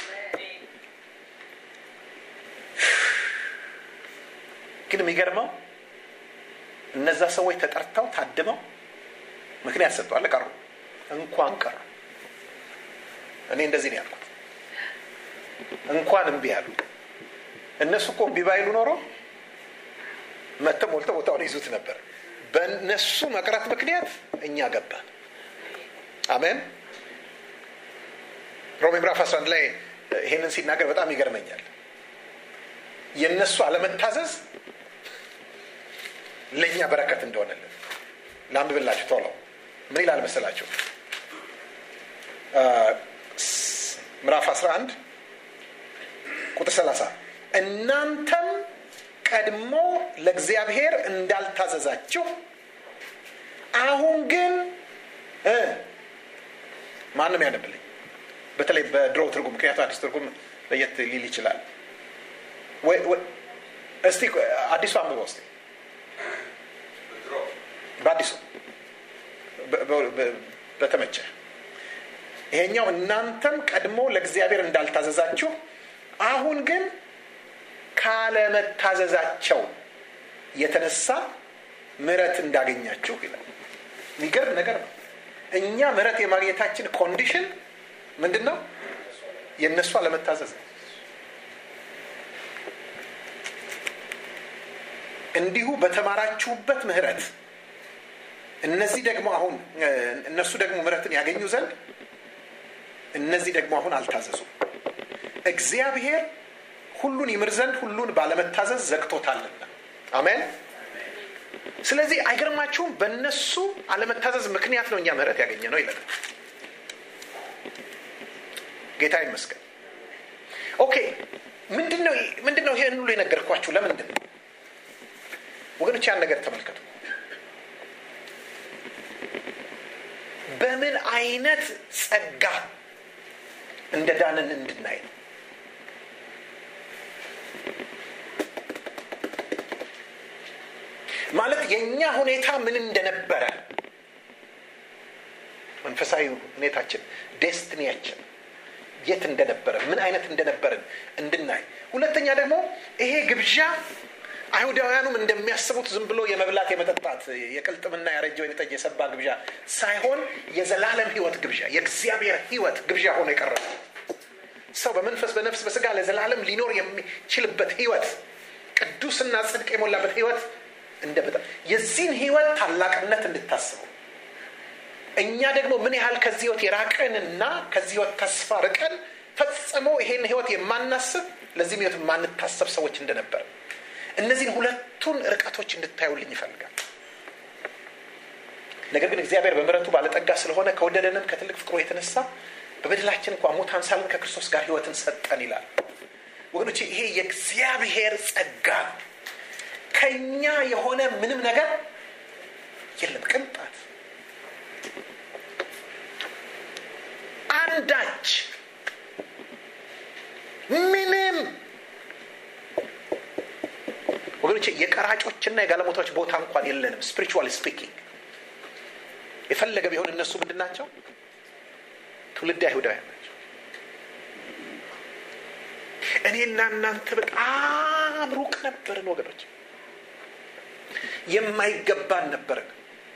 ግን የሚገርመው እነዛ ሰዎች ተጠርተው ታድመው ምክንያት ሰጥተዋል ቀሩ እንኳን ቀሩ እኔ እንደዚህ ነው ያልኩት እንኳን እምቢ ያሉ እነሱ እኮ እምቢ ባይሉ ኖሮ መጥተው ሞልተው ቦታውን ይዙት ነበር በእነሱ መቅረት ምክንያት እኛ ገባን አሜን ሮሜ ምዕራፍ 11 ላይ ይሄንን ሲናገር በጣም ይገርመኛል የእነሱ አለመታዘዝ ለእኛ በረከት እንደሆነልን ላንብብላችሁ ቶሎ ምን ይላል መሰላችሁ ምዕራፍ 11 ቁጥር 30 እናንተም ቀድሞ ለእግዚአብሔር እንዳልታዘዛችሁ አሁን ግን ማንም ያነብልኝ በተለይ በድሮ ትርጉም ምክንያቱ አዲስ ትርጉም ለየት ሊል ይችላል እስቲ አዲሱ አንብበው እስቲ በአዲሱ በተመቸ ይሄኛው እናንተም ቀድሞ ለእግዚአብሔር እንዳልታዘዛችሁ አሁን ግን ካለመታዘዛቸው የተነሳ ምረት እንዳገኛችሁ ይላል የሚገርም ነገር ነው እኛ ምረት የማግኘታችን ኮንዲሽን ምንድን ነው የእነሱ አለመታዘዝ ነው እንዲሁ በተማራችሁበት ምህረት እነዚህ ደግሞ አሁን እነሱ ደግሞ ምረትን ያገኙ ዘንድ እነዚህ ደግሞ አሁን አልታዘዙም እግዚአብሔር ሁሉን ይምር ዘንድ ሁሉን ባለመታዘዝ ዘግቶታልና አሜን ስለዚህ አይገርማችሁም በእነሱ አለመታዘዝ ምክንያት ነው እኛ ምህረት ያገኘ ነው ይለናል ጌታ ይመስገን ኦኬ ምንድነው ምንድነው ይህን ሁሉ የነገርኳችሁ ለምንድን ነው ወገኖች ያን ነገር ተመልከቱ በምን አይነት ጸጋ እንደ ዳንን እንድናይ ነው ማለት የእኛ ሁኔታ ምን እንደነበረ መንፈሳዊ ሁኔታችን ዴስትኒያችን የት እንደነበረ ምን አይነት እንደነበርን እንድናይ ሁለተኛ ደግሞ ይሄ ግብዣ አይሁዳውያኑም እንደሚያስቡት ዝም ብሎ የመብላት የመጠጣት የቅልጥምና ያረጀ ወይን ጠጅ የሰባ ግብዣ ሳይሆን የዘላለም ህይወት ግብዣ የእግዚአብሔር ህይወት ግብዣ ሆኖ የቀረበ ሰው በመንፈስ በነፍስ በስጋ ለዘላለም ሊኖር የሚችልበት ህይወት ቅዱስና ጽድቅ የሞላበት ህይወት እንደ በጣም የዚህን ህይወት ታላቅነት እንድታስበው እኛ ደግሞ ምን ያህል ከዚህ ህይወት የራቀንና ከዚህ ህይወት ተስፋ ርቀን ፈጽሞ ይሄን ህይወት የማናስብ ለዚህም ህይወት የማንታሰብ ሰዎች እንደነበር እነዚህን ሁለቱን ርቀቶች እንድታዩልኝ ይፈልጋል ነገር ግን እግዚአብሔር በምረቱ ባለጠጋ ስለሆነ ከወደደንም ከትልቅ ፍቅሩ የተነሳ በበደላችን እንኳ ሙታን ሳለን ከክርስቶስ ጋር ህይወትን ሰጠን ይላል ወገኖች ይሄ የእግዚአብሔር ጸጋ ነው ከኛ የሆነ ምንም ነገር የለም ቅንጣት አንዳች ምንም ወገኖች የቀራጮችና የጋለሞታዎች ቦታ እንኳን የለንም ስፒሪቹዋል ስፒኪንግ የፈለገ ቢሆን እነሱ ምንድን ናቸው ትውልድ አይሁዳውያን ናቸው እኔና እናንተ በጣም ሩቅ ነበርን ወገኖች የማይገባን ነበርን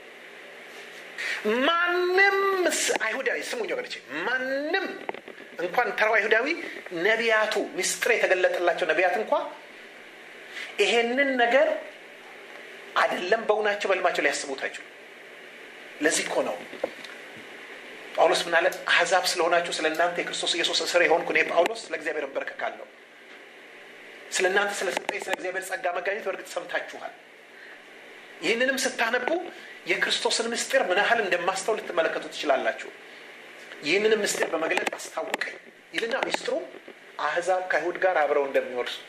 ማንም አይሁዳዊ ስሙኝ ወገኖች ማንም እንኳን ተራው አይሁዳዊ ነቢያቱ ሚስጥር የተገለጠላቸው ነቢያት እንኳ ይሄንን ነገር አይደለም በውናቸው በልማቸው ሊያስቡት አይችሉ ለዚህ እኮ ነው ጳውሎስ ምን አለ አሕዛብ ስለሆናችሁ ስለ እናንተ የክርስቶስ ኢየሱስ እስር የሆንኩ እኔ ጳውሎስ ለእግዚአብሔር እንበረከካለሁ ስለ እናንተ ስለ ሰጠኝ ስለ እግዚአብሔር ጸጋ መጋኘት በእርግጥ ሰምታችኋል ይህንንም ስታነቡ የክርስቶስን ምስጢር ምን ያህል እንደማስተው ልትመለከቱ ትችላላችሁ ይህንንም ምስጢር በመግለጥ አስታውቀኝ ይልና ሚስጥሩ አህዛብ ከአይሁድ ጋር አብረው እንደሚወርሱ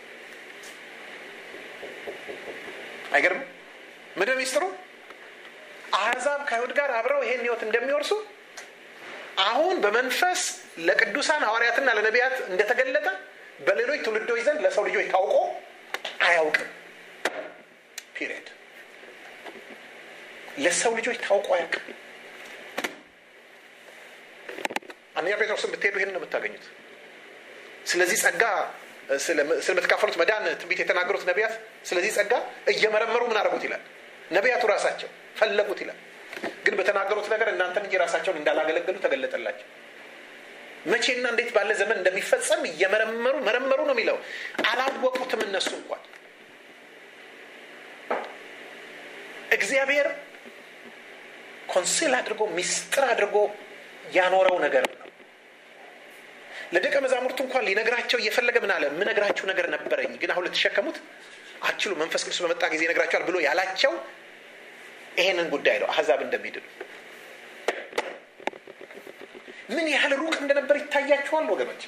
አይገርም ምንድ ሚስጥሩ አህዛብ ከአይሁድ ጋር አብረው ይሄን ህይወት እንደሚወርሱ አሁን በመንፈስ ለቅዱሳን ሐዋርያትና ለነቢያት እንደተገለጠ በሌሎች ትውልዶች ዘንድ ለሰው ልጆች ታውቆ አያውቅም ፒሪድ ለሰው ልጆች ታውቆ አያውቅም አንደኛ ጴጥሮስን ብትሄዱ ይህን ነው የምታገኙት ስለዚህ ጸጋ ስለምትካፈሉት መዳን ትንቢት የተናገሩት ነቢያት ስለዚህ ጸጋ እየመረመሩ ምን አደረጉት ይላል ነቢያቱ ራሳቸው ፈለጉት ይላል ግን በተናገሩት ነገር እናንተን እንጂ ራሳቸውን እንዳላገለገሉ ተገለጠላቸው መቼና እንዴት ባለ ዘመን እንደሚፈጸም እየመረመሩ መረመሩ ነው የሚለው አላወቁትም እነሱ እንኳን እግዚአብሔር ኮንሲል አድርጎ ሚስጥር አድርጎ ያኖረው ነገር ነው ለደቀ መዛሙርቱ እንኳን ሊነግራቸው እየፈለገ ምን አለ የምነግራችሁ ነገር ነበረኝ ግን አሁን ልትሸከሙት አችሉ መንፈስ ቅዱስ በመጣ ጊዜ ይነግራቸዋል ብሎ ያላቸው ይሄንን ጉዳይ ነው አህዛብ እንደሚድኑ ምን ያህል ሩቅ እንደነበር ይታያችኋል ወገኖች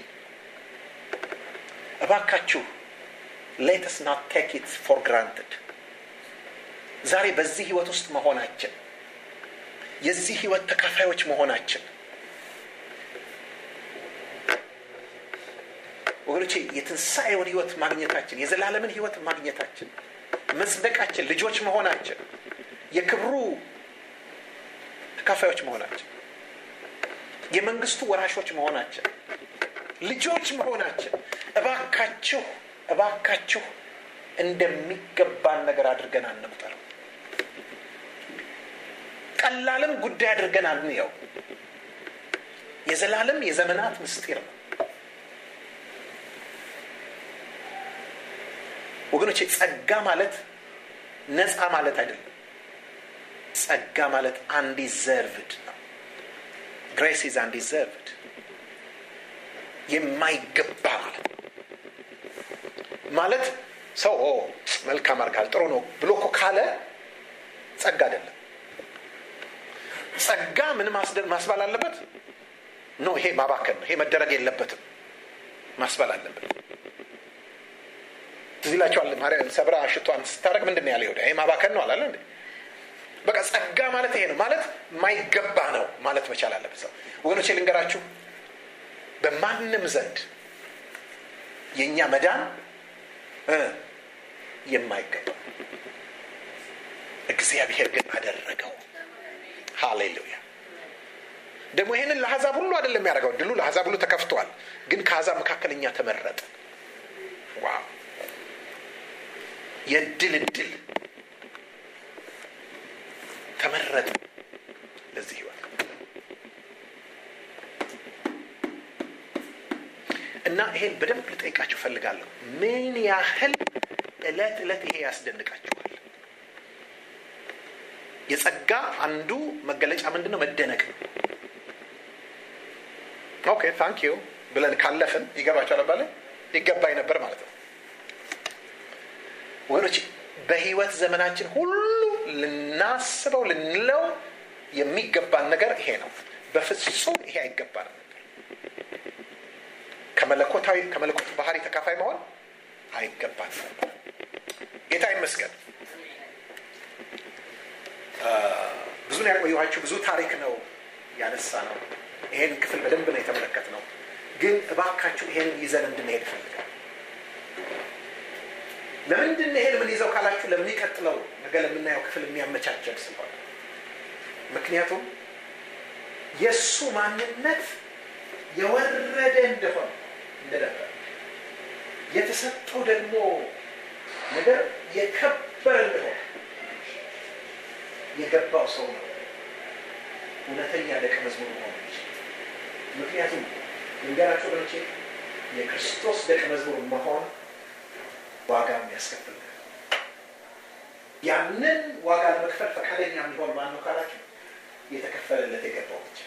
እባካችሁ ሌትስ ናት ቴክ ኢት ፎር ግራንትድ ዛሬ በዚህ ህይወት ውስጥ መሆናችን የዚህ ህይወት ተካፋዮች መሆናችን ወገኖቼ የትንሣኤውን ህይወት ማግኘታችን የዘላለምን ህይወት ማግኘታችን መጽደቃችን ልጆች መሆናችን የክብሩ ተካፋዮች መሆናችን የመንግስቱ ወራሾች መሆናችን ልጆች መሆናችን እባካችሁ እባካችሁ እንደሚገባን ነገር አድርገን አንቁጠረው ቀላልም ጉዳይ አድርገን አንየው የዘላለም የዘመናት ምስጢር ነው ወገኖች ጸጋ ማለት ነፃ ማለት አይደለም ጸጋ ማለት አንዲዘርቭድ ነው ግሬስ ኢዝ አንዲዘርቭድ የማይገባ ማለት ማለት ሰው መልካም አርጋል ጥሩ ነው ብሎ እኮ ካለ ጸጋ አይደለም ጸጋ ምን ማስባል አለበት ኖ ይሄ ማባከን ነው ይሄ መደረግ የለበትም ማስባል አለበት ትዝ ይላቸዋል ማርያም ሰብራ ሽቷን ስታደረግ ምንድን ነው ያለ ይሁዳ ይሄ ማባከን ነው አላለ እንዴ በቃ ጸጋ ማለት ይሄ ነው ማለት ማይገባ ነው ማለት መቻል አለበት ሰው ወገኖቼ ልንገራችሁ በማንም ዘንድ የእኛ መዳን የማይገባ እግዚአብሔር ግን አደረገው ሃሌሉያ ደግሞ ይህንን ለአሕዛብ ሁሉ አይደለም ያደረገው ድሉ ለአሕዛብ ሁሉ ተከፍቷል ግን ከአሕዛብ መካከል እኛ ተመረጠ ዋው የእድል እድል ተመረጡ ለዚህ ህይወት እና ይሄን በደንብ ልጠይቃችሁ ፈልጋለሁ። ምን ያህል እለት እለት ይሄ ያስደንቃችኋል? የጸጋ አንዱ መገለጫ ምንድን ነው? መደነቅ ነው። ኦኬ ታንክ ዩ ብለን ካለፍን ይገባቸዋል ባለ ይገባኝ ነበር ማለት ነው። ወገኖች በህይወት ዘመናችን ሁሉ ልናስበው ልንለው የሚገባን ነገር ይሄ ነው። በፍጹም ይሄ አይገባንም ነበር። ከመለኮታዊ ከመለኮት ባህሪ ተካፋይ መሆን አይገባን ነበር። ጌታ ይመስገን። ብዙ ነው ያቆየኋችሁ። ብዙ ታሪክ ነው ያነሳ ነው። ይሄን ክፍል በደንብ ነው የተመለከት ነው። ግን እባካችሁ ይሄንን ይዘን እንድንሄድ እፈልጋለሁ። ለምንድን ነው ይሄን ምን ይዘው ካላችሁ ለሚቀጥለው ነገ ለምናየው ክፍል የሚያመቻቸን ስለሆነ ምክንያቱም የእሱ ማንነት የወረደ እንደሆነ እንደነበር የተሰጠው ደግሞ ነገር የከበረ እንደሆነ የገባው ሰው ነው እውነተኛ ደቀ መዝሙር መሆን ምክንያቱም ልንገራችሁ ወገኖቼ የክርስቶስ ደቀ መዝሙር መሆን ዋጋ የሚያስከፍል ያንን ዋጋ ለመክፈል ፈቃደኛ የሚሆን ማን ነው ካላችሁ የተከፈለለት የገባው ብቻ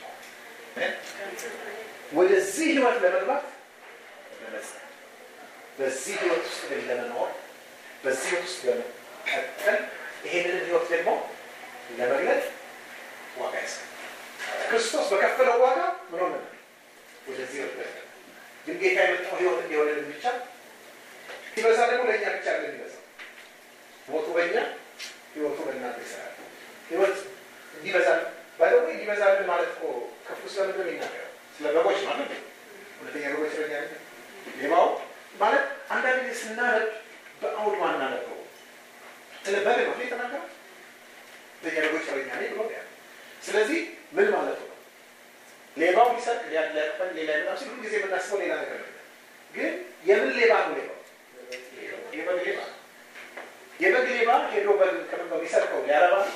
ወደዚህ ህይወት ለመግባት ለመጽናት በዚህ ህይወት ውስጥ ግን ለመኖር በዚህ ህይወት ውስጥ ለመቀጠል ይሄንን ህይወት ደግሞ ለመግለጥ ዋጋ ያስከፍላል። ክርስቶስ በከፈለው ዋጋ ምን ሆነ? ወደዚህ ህይወት ግን ጌታ የመጣው ህይወት እንዲሆንልን ብቻ ሲበዛ ደግሞ ለእኛ ብቻ ለ የሚበዛው ሞቱ በእኛ ህይወቱ በእናንተ ይሰራል። ህይወት እንዲበዛል ባይደሞ እንዲበዛልን ማለት እኮ ክፍሉ ስለምንድን ነው የሚናገረው? ስለ በጎች ማለት ነው። ሁለተኛ በጎች ረኛ ሌባው ማለት አንዳንድ ጊዜ ስናነብ በአውድ ማናነበው ስለ በግ ነው የተናገረው። ሁለተኛ በጎች ረኛ ነኝ ብሎ ያ ስለዚህ ምን ማለቱ ነው? ሌባው ሊሰርቅ ሊያቅፈን ሌላ ይመጣ ሲሉ ጊዜ የምናስበው ሌላ ነገር ነው። ግን የምን ሌባ ነው ሌባው? የበግ ሌባ የበግ ሌባ ሄዶ በግ ከምን ነው የሚሰርቀው? ሊያረባ ነው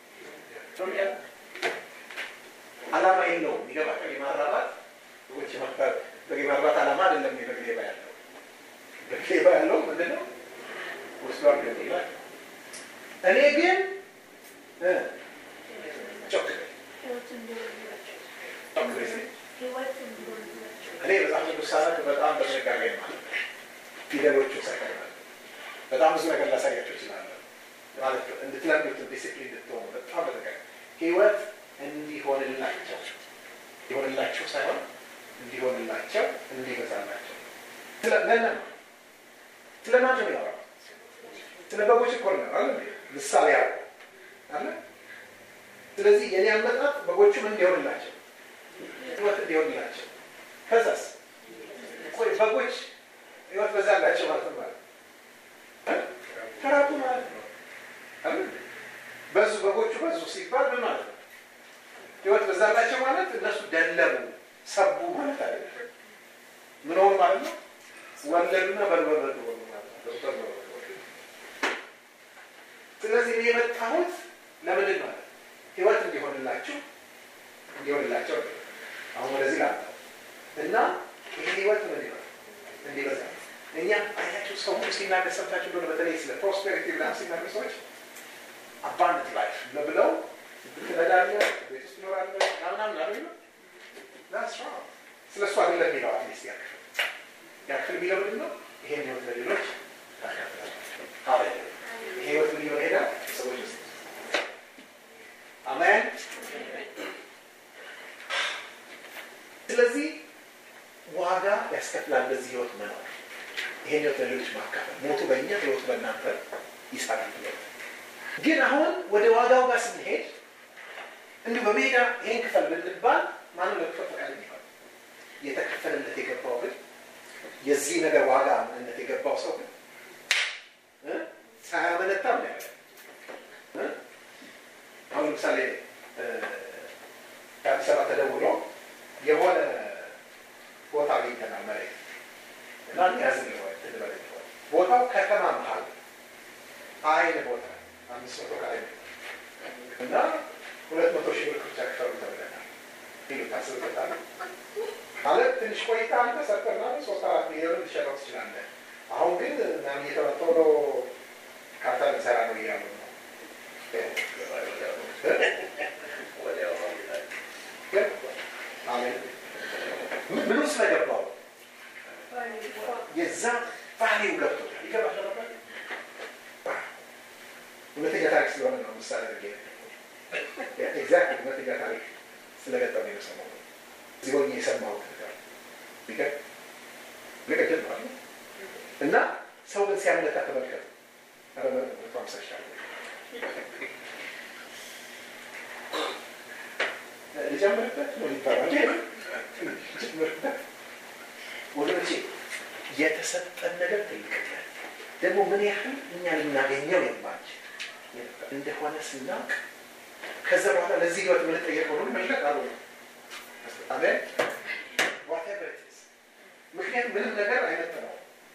አላማ የለውም። ይገባል። የማራባት ሰዎች የማርባት በግ የማርባት አላማ አይደለም። የበግ ሌባ ያለው በግ ሌባ ያለው ምንድን ነው? ወስዷል ይላል። እኔ ግን ጮክ እኔ በጣም ቅዱስ ሳነብ በጣም በጥንቃቄ ማለት ፊደሎቹ ሳይቀር በጣም ብዙ ነገር ላሳያቸው ይችላለ ማለት እንድትለምዱት ዲሲፕሊን እንድትሆኑ በጣም በጥንቃቄ ህይወት እንዲሆንላቸው እንዲሆንላቸው ሳይሆን እንዲሆንላቸው እንዲበዛላቸው ስለነነ ስለ ማን ነው ያወራው? ስለ በጎች እኮ ነው አለ ምሳሌ ያው አለ። ስለዚህ የኔ አመጣጥ በጎቹም እንዲሆንላቸው ህይወት እንዲሆንላቸው ከዛስ ቆይ በጎች ህይወት በዛላቸው ማለት ነው ማለት ተራቡ ማለት ነው አይደል? በዙ በጎቹ በዙ ሲባል ምን ማለት ነው? ህይወት በዛላቸው ማለት እነሱ ደለቡ ሰቡ ማለት አይደለም። ምን ሆኑ ማለት ነው? ወለዱና በልበለዱ ሆኑ ማለት ነው። ስለዚህ እኔ የመጣሁት ለምንድን ማለት ህይወት እንዲሆንላችሁ እንዲሆንላቸው አሁን ወደዚህ ላምጣው እና ይህ ህይወት ምን ይሆን እንዲበዛ እኛ አያችሁ ሰው ሁሉ ሲናገር ሰምታችሁ እንደሆነ በተለይ ስለ ፕሮስፔሪቲ ምናምን ሲናገር ሰዎች አባንድ ላይፍ ብለው ትነዳለህ፣ ቤት ውስጥ ትኖራለህ ምናምን አሉ ስለ እሱ አይደለም የሚለው አትሊስት ያክፍል ያክፍል የሚለው ምንድን ነው? ይሄን ህይወት ለሌሎች ታካፍላላችሁ። ይሄ ህይወት ምን ይሆን ሄዳል ሰዎች ውስጥ አሜን። ስለዚህ ዋጋ ያስከፍላል በዚህ ህይወት መኖር ይሄን ህይወት ለሌሎች ማካፈል ሞቱ በእኛ ህይወቱ በእናንተ ይሰራል ግን አሁን ወደ ዋጋው ጋር ስንሄድ እንዲሁ በሜዳ ይሄን ክፈል ብንባል ማንም ለክፈል ፈቃደኛ ይሆናል የተከፈለለት የገባው ግን የዚህ ነገር ዋጋ ምንነት የገባው ሰው ግን ሳያመነታ ምን ያለ አሁን ለምሳሌ ከአዲስ አበባ ተደውሎ የሆነ ቦታ አግኝተናል መሬት እና ያዝን ቦታው ከተማ መሀል አይን ቦታ አምስት መቶ ካሬ ሜትር እና ሁለት መቶ ሺህ ብር ብቻ ክፈሉ ተብለናል። ይህ ታስብበታል ማለት ትንሽ ቆይታ አንተ ሰርተና ሶስት አራት ሚሊዮን ልትሸጠው ትችላለህ። አሁን ግን ምናምን እየተመቶሎ ካርታ ልንሰራ ነው እያሉ ነው። ምኑ ስለገባው የዛ ባህሪው ገብቶታል። ይገባል ነበር። እውነተኛ ታሪክ ስለሆነ ነው ምሳሌ አድርጌ ኤግዛክት እውነተኛ ታሪክ ስለገጠመኝ ነው የሰማሁት። እዚህ ሆኜ የሰማሁት ነገር ቢገር ልቀጅል ማለት እና ሰው ግን ሲያመለጣ ተመልከቱ። ኧረ መቶ ሃምሳ ሺህ አለ ልጨምርበት ነው ይባላል። ልጨምርበት ወገኖቼ፣ የተሰጠን ነገር ትልቅነት ደግሞ ምን ያህል እኛ ልናገኘው የማንችል እንደሆነ ስናውቅ ከዛ በኋላ ለዚህ ህይወት የምንጠየቀው ሁሉ መልቀቅ አሉ አሜን ዋቴቨር ኢት ኢዝ ምክንያቱም ምንም ነገር አይመጥነው።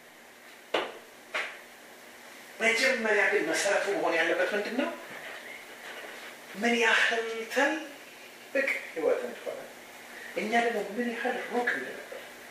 መጀመሪያ ግን መሰረቱ መሆን ያለበት ምንድን ነው? ምን ያህል ትልቅ ህይወት እንደሆነ እኛ ደግሞ ምን ያህል ሩቅ እንደነበር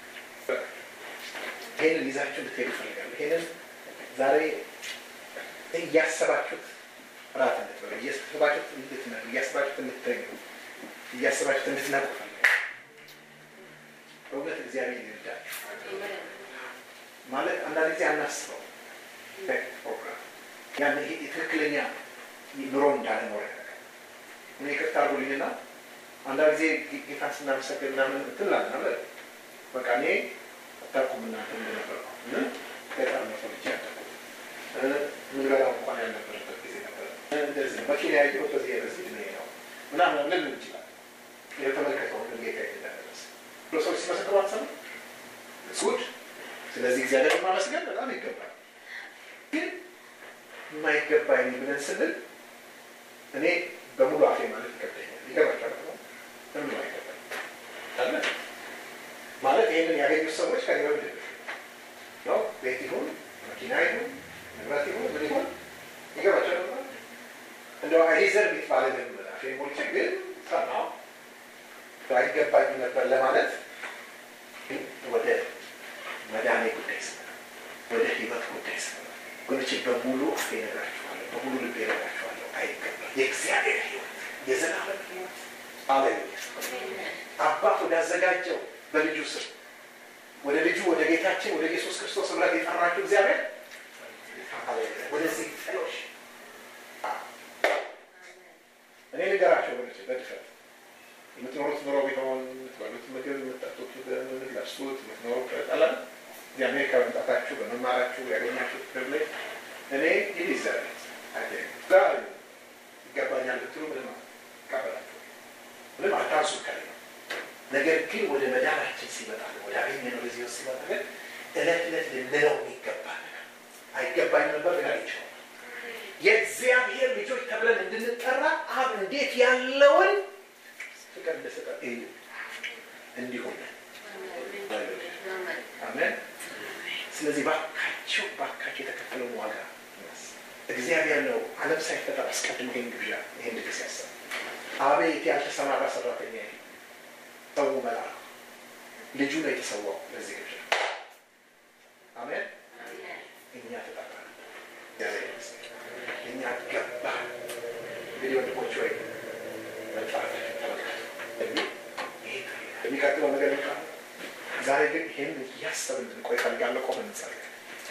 ይህንን ይዛችሁ እንድትሄዱ ይፈልጋሉ። ይህንን ዛሬ እያሰባችሁት ራት እንድትበሉ እያሰባችሁት እንድትነዱ እያሰባችሁት እንድትተኙ እያሰባችሁት እንድትነቁ ፈልጋል። በእውነት እግዚአብሔር ይርዳችሁ። ማለት አንዳንድ ጊዜ አናስበው ፕሮግራም ያን ይሄ የትክክለኛ ኑሮ እንዳለኖር ያደርጋል። እኔ ይቅርታ አድርጉልኝና አንዳንድ ጊዜ ጌታን ስናመሰግን ምናምን ትላለን አለ በቃ እኔ አታውቁም እናንተ እንደነበርኩ ገጠር ነው ሰው ልጅ ያደረጉ ምንበላው እንኳን ያልነበረበት ጊዜ ነበር። እንደዚህ መኪና ያየሁት በዚህ በዚህ እድሜ ነው ምናምን ልል እንችላል። የተመለከተው ምን ጌታ እንዳደረሰ ብሎ ሰዎች ሲመሰክሩ አትሰሙ ጉድ። ስለዚህ እግዚአብሔር ማመስገን በጣም ይገባል። ግን የማይገባኝ ብለን ስንል እኔ በሙሉ አፌ ማለት ይከብደኛል። ይገባቸዋል ነው ለምን አይገባኝ አለ ማለት ይህንን ያገኙት ሰዎች ከኔ በምድር ነው ቤት ይሁን መኪና ይሁን ንብረት ይሁን ምን ይሁን ይገባቸዋል ነው እንደው አይዘር ቤት ባለ አፌ ሞልቼ ግን ሰማሁ አይገባኝ ነበር ለማለት ወደ መዳኔ ጉዳይ ስመ ወደ ህይወት ጉዳይ ስመ ወንዶች በሙሉ አፌ እነግራችኋለሁ፣ በሙሉ ልቤ እነግራችኋለሁ። አይገባም። የእግዚአብሔር ህይወት የዘላለም ህይወት አሌሉያ። አባት ወዳዘጋጀው በልጁ ስም ወደ ልጁ ወደ ጌታችን ወደ ኢየሱስ ክርስቶስ ህብረት የጠራችሁ እግዚአብሔር ወደዚህ ጥሎሽ እኔ ልንገራቸው ወገኖች በድፍረት የምትኖሩት ኑሮ ቢሆን የምትበሉት ምግብ፣ የምትጠጡት፣ የምትለብሱት የምትኖሩበት አላ እዚህ አሜሪካ መምጣታችሁ በመማራችሁ ያገኛችሁት ፕሪቪሌጅ እኔ ይሊዘር ዛሬ ይገባኛል ብትሉ ምንም ይቀበላችሁ ምንም አታንሱ ከላይ ነገር ግን ወደ መዳናችን ሲመጣ ወደ አገኘነው ለዚህ ውስጥ ሲመጣ ግን እለት እለት ልንለው የሚገባ ነገር አይገባኝ ነበር ግን ይችላል የእግዚአብሔር ልጆች ተብለን እንድንጠራ አብ እንዴት ያለውን ፍቅር እንደሰጠ እዩ እንዲሁም አሜን ስለዚህ ባካቸው ባካቸው የተከፈለውን ዋጋ እግዚአብሔር ነው ዓለም ሳይፈጠር አስቀድሞ ይህን ግብዣ ይህን ድግስ ያሰብ አቤት ያልተሰማራ ሰራተኛ ሰው መልአክ ልጁ ነው የተሰዋው ለዚህ ግብዣ አሜን እኛ ተጠራ እግዚአብሔር ይመስገን እኛ ገባ እንግዲህ ወንድሞች ወይ መጣታችን ተመልከቱ የሚቀጥለው ነገር ይቃ ዛሬ ግን ይህን እያሰብን እንድንቆይ እፈልጋለሁ ቆመን እንጸልይ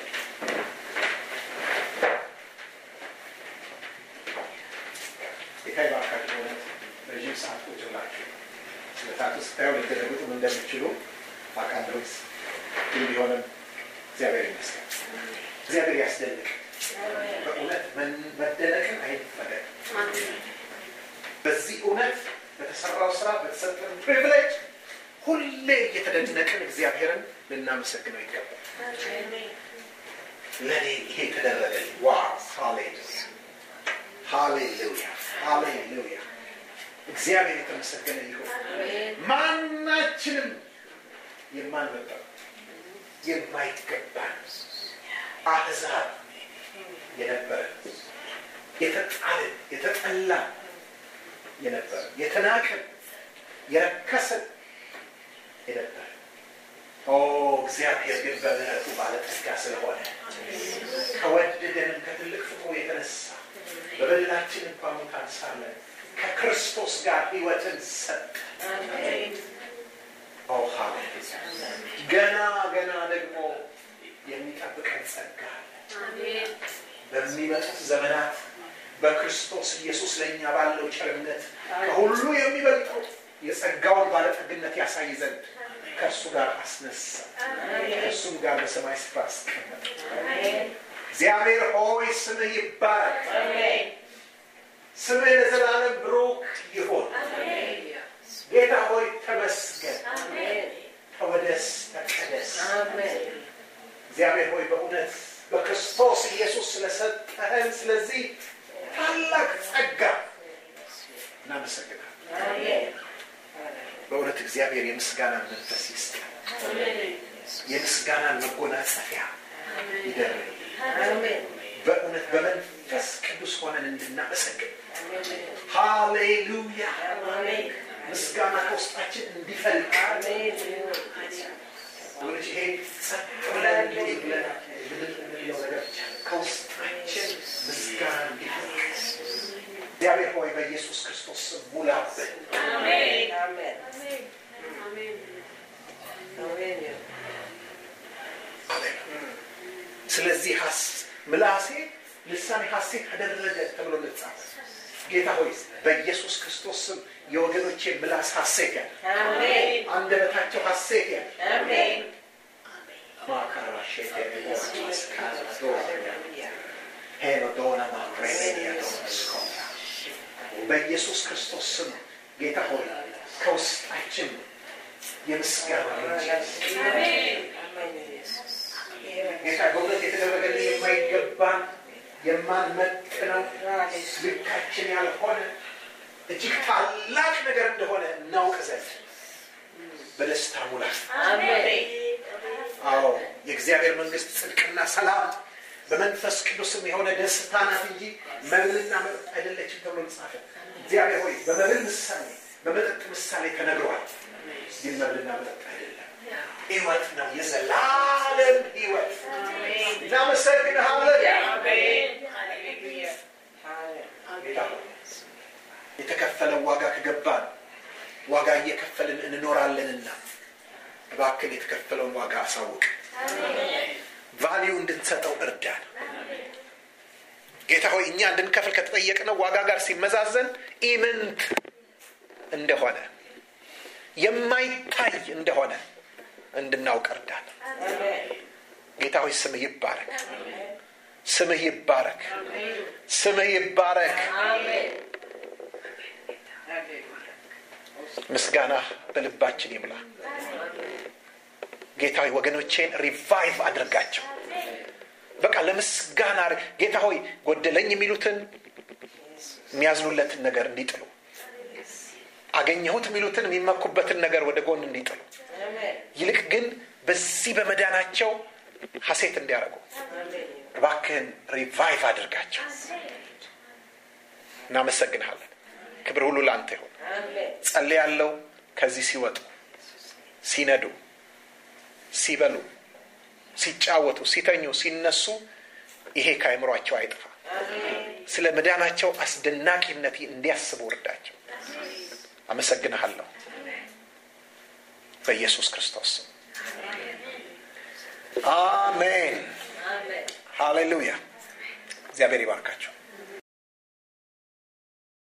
ጌታ ይባርካችሁ በእውነት ረዥም ሰዓት ቁጭ ብላችሁ ስለ ታቱ ስታዩ ሊገለብጡም እንደሚችሉ አውቃለሁ ግን ቢሆንም እግዚአብሔር ይመስገን እግዚአብሔር ያስደንቅ በእውነት መደነቅን አይፈለግ በዚህ እውነት በተሰራው ስራ በተሰጠን ፕሪቪሌጅ ሁሌ እየተደነቅን እግዚአብሔርን ልናመሰግነው ይገባል ለእኔ ይሄ ተደረገልኝ ዋው ሃሌሉያ ሃሌሉያ ሃሌሉያ እግዚአብሔር የተመሰገነ ይሁን ማናችንም የማንበጣው የማይገባን አሕዛብ የነበረ የተጣልን የተጠላን የነበረ የተናቅን የረከስን የነበረ ኦ እግዚአብሔር ግን በምሕረቱ ባለጠጋ ስለሆነ ከወደደንም ከትልቅ ፍቅሩ የተነሳ በበደላችን እንኳ ሙታን ሳለን ከክርስቶስ ጋር ሕይወትን ሰጠ። ኦ ሃሌሉያ! ገና ገና ደግሞ የሚጠብቀን ጸጋ አለ። በሚመጡት ዘመናት በክርስቶስ ኢየሱስ ለእኛ ባለው ቸርነት ከሁሉ የሚበልጠው የጸጋውን ባለጠግነት ያሳይ ዘንድ ከእርሱ ጋር አስነሳ፣ ከእርሱም ጋር በሰማይ ስፍራ አስቀመጠ። እግዚአብሔር ሆይ ስምህ ይባረክ፣ ስምህ ለዘላለም ብሩክ ይሁን። ጌታ ሆይ ተመስገን፣ ተወደስ፣ ተቀደስ። እግዚአብሔር ሆይ በእውነት በክርስቶስ ኢየሱስ ስለሰጠህን ስለዚህ ታላቅ ጸጋ እናመሰግናለን። በእውነት እግዚአብሔር የምስጋናን መንፈስ ይስጠን፣ የምስጋናን መጎናጸፊያ ይደረግ። በእውነት በመንፈስ ቅዱስ ሆነን እንድናመሰግን ሃሌሉያ። ምስጋና ከውስጣችን እንዲፈልቅ ወደ ይሄ ጸጥ ብለን እንዲህ ብለን የምንለው ነገር ከውስጣችን ምስጋና እንዲፈልቅ እግዚአብሔር ሆይ በኢየሱስ ክርስቶስ ስም ሙላብን። ስለዚህ ምላሴ ልሳኔ ሐሴት አደረገ ተብሎ እንደተጻፈ ጌታ ሆይ በኢየሱስ ክርስቶስ ስም የወገኖቼ ምላስ ሐሴት ያለ አንደበታቸው ሐሴት ያለ ሄኖዶና ማሬዲያዶስኮታ በኢየሱስ ክርስቶስ ስም ጌታ ሆይ ከውስጣችን የምስጋና ጌታ በእውነት የተደረገልን የማይገባን የማንመጥነው ልካችን ያልሆነ እጅግ ታላቅ ነገር እንደሆነ እናውቅ ዘንድ በደስታ ሙላት። አዎ የእግዚአብሔር መንግስት ጽድቅና ሰላም በመንፈስ ቅዱስም የሆነ ደስታ ናት እንጂ መብልና መጠጥ አይደለችም ተብሎ ተጻፈ። እግዚአብሔር ሆይ በመብል ምሳሌ በመጠጥ ምሳሌ ተነግሯል። ግን መብልና መጠጥ አይደለም፣ ህይወት ነው፣ የዘላለም ህይወት። እናመሰግንሃለን ጌታ ሆይ የተከፈለው ዋጋ ከገባን ዋጋ እየከፈልን እንኖራለንና እባክን የተከፈለውን ዋጋ አሳውቅ። ቫሊዩ እንድንሰጠው እርዳን። ጌታ ሆይ እኛ እንድንከፍል ከተጠየቅነው ዋጋ ጋር ሲመዛዘን ኢምንት እንደሆነ የማይታይ እንደሆነ እንድናውቅ እርዳን። ጌታ ሆይ ስምህ ይባረክ፣ ስምህ ይባረክ፣ ስምህ ይባረክ። ምስጋና በልባችን ይምላ። ጌታ ሆይ ወገኖቼን ሪቫይቭ አድርጋቸው። በቃ ለምስጋና ጌታ ሆይ ጎደለኝ የሚሉትን የሚያዝኑለትን ነገር እንዲጥሉ፣ አገኘሁት የሚሉትን የሚመኩበትን ነገር ወደ ጎን እንዲጥሉ፣ ይልቅ ግን በዚህ በመዳናቸው ሐሴት እንዲያደርጉ እባክህን ሪቫይቭ አድርጋቸው። እናመሰግንሃለን። ክብር ሁሉ ለአንተ ይሁን። ጸልያለሁ ከዚህ ሲወጡ ሲነዱ ሲበሉ ሲጫወቱ ሲተኙ ሲነሱ ይሄ ከአእምሯቸው አይጥፋ ስለ መዳናቸው አስደናቂነት እንዲያስቡ እርዳቸው አመሰግንሃለሁ በኢየሱስ ክርስቶስ አሜን ሃሌሉያ እግዚአብሔር ይባርካቸው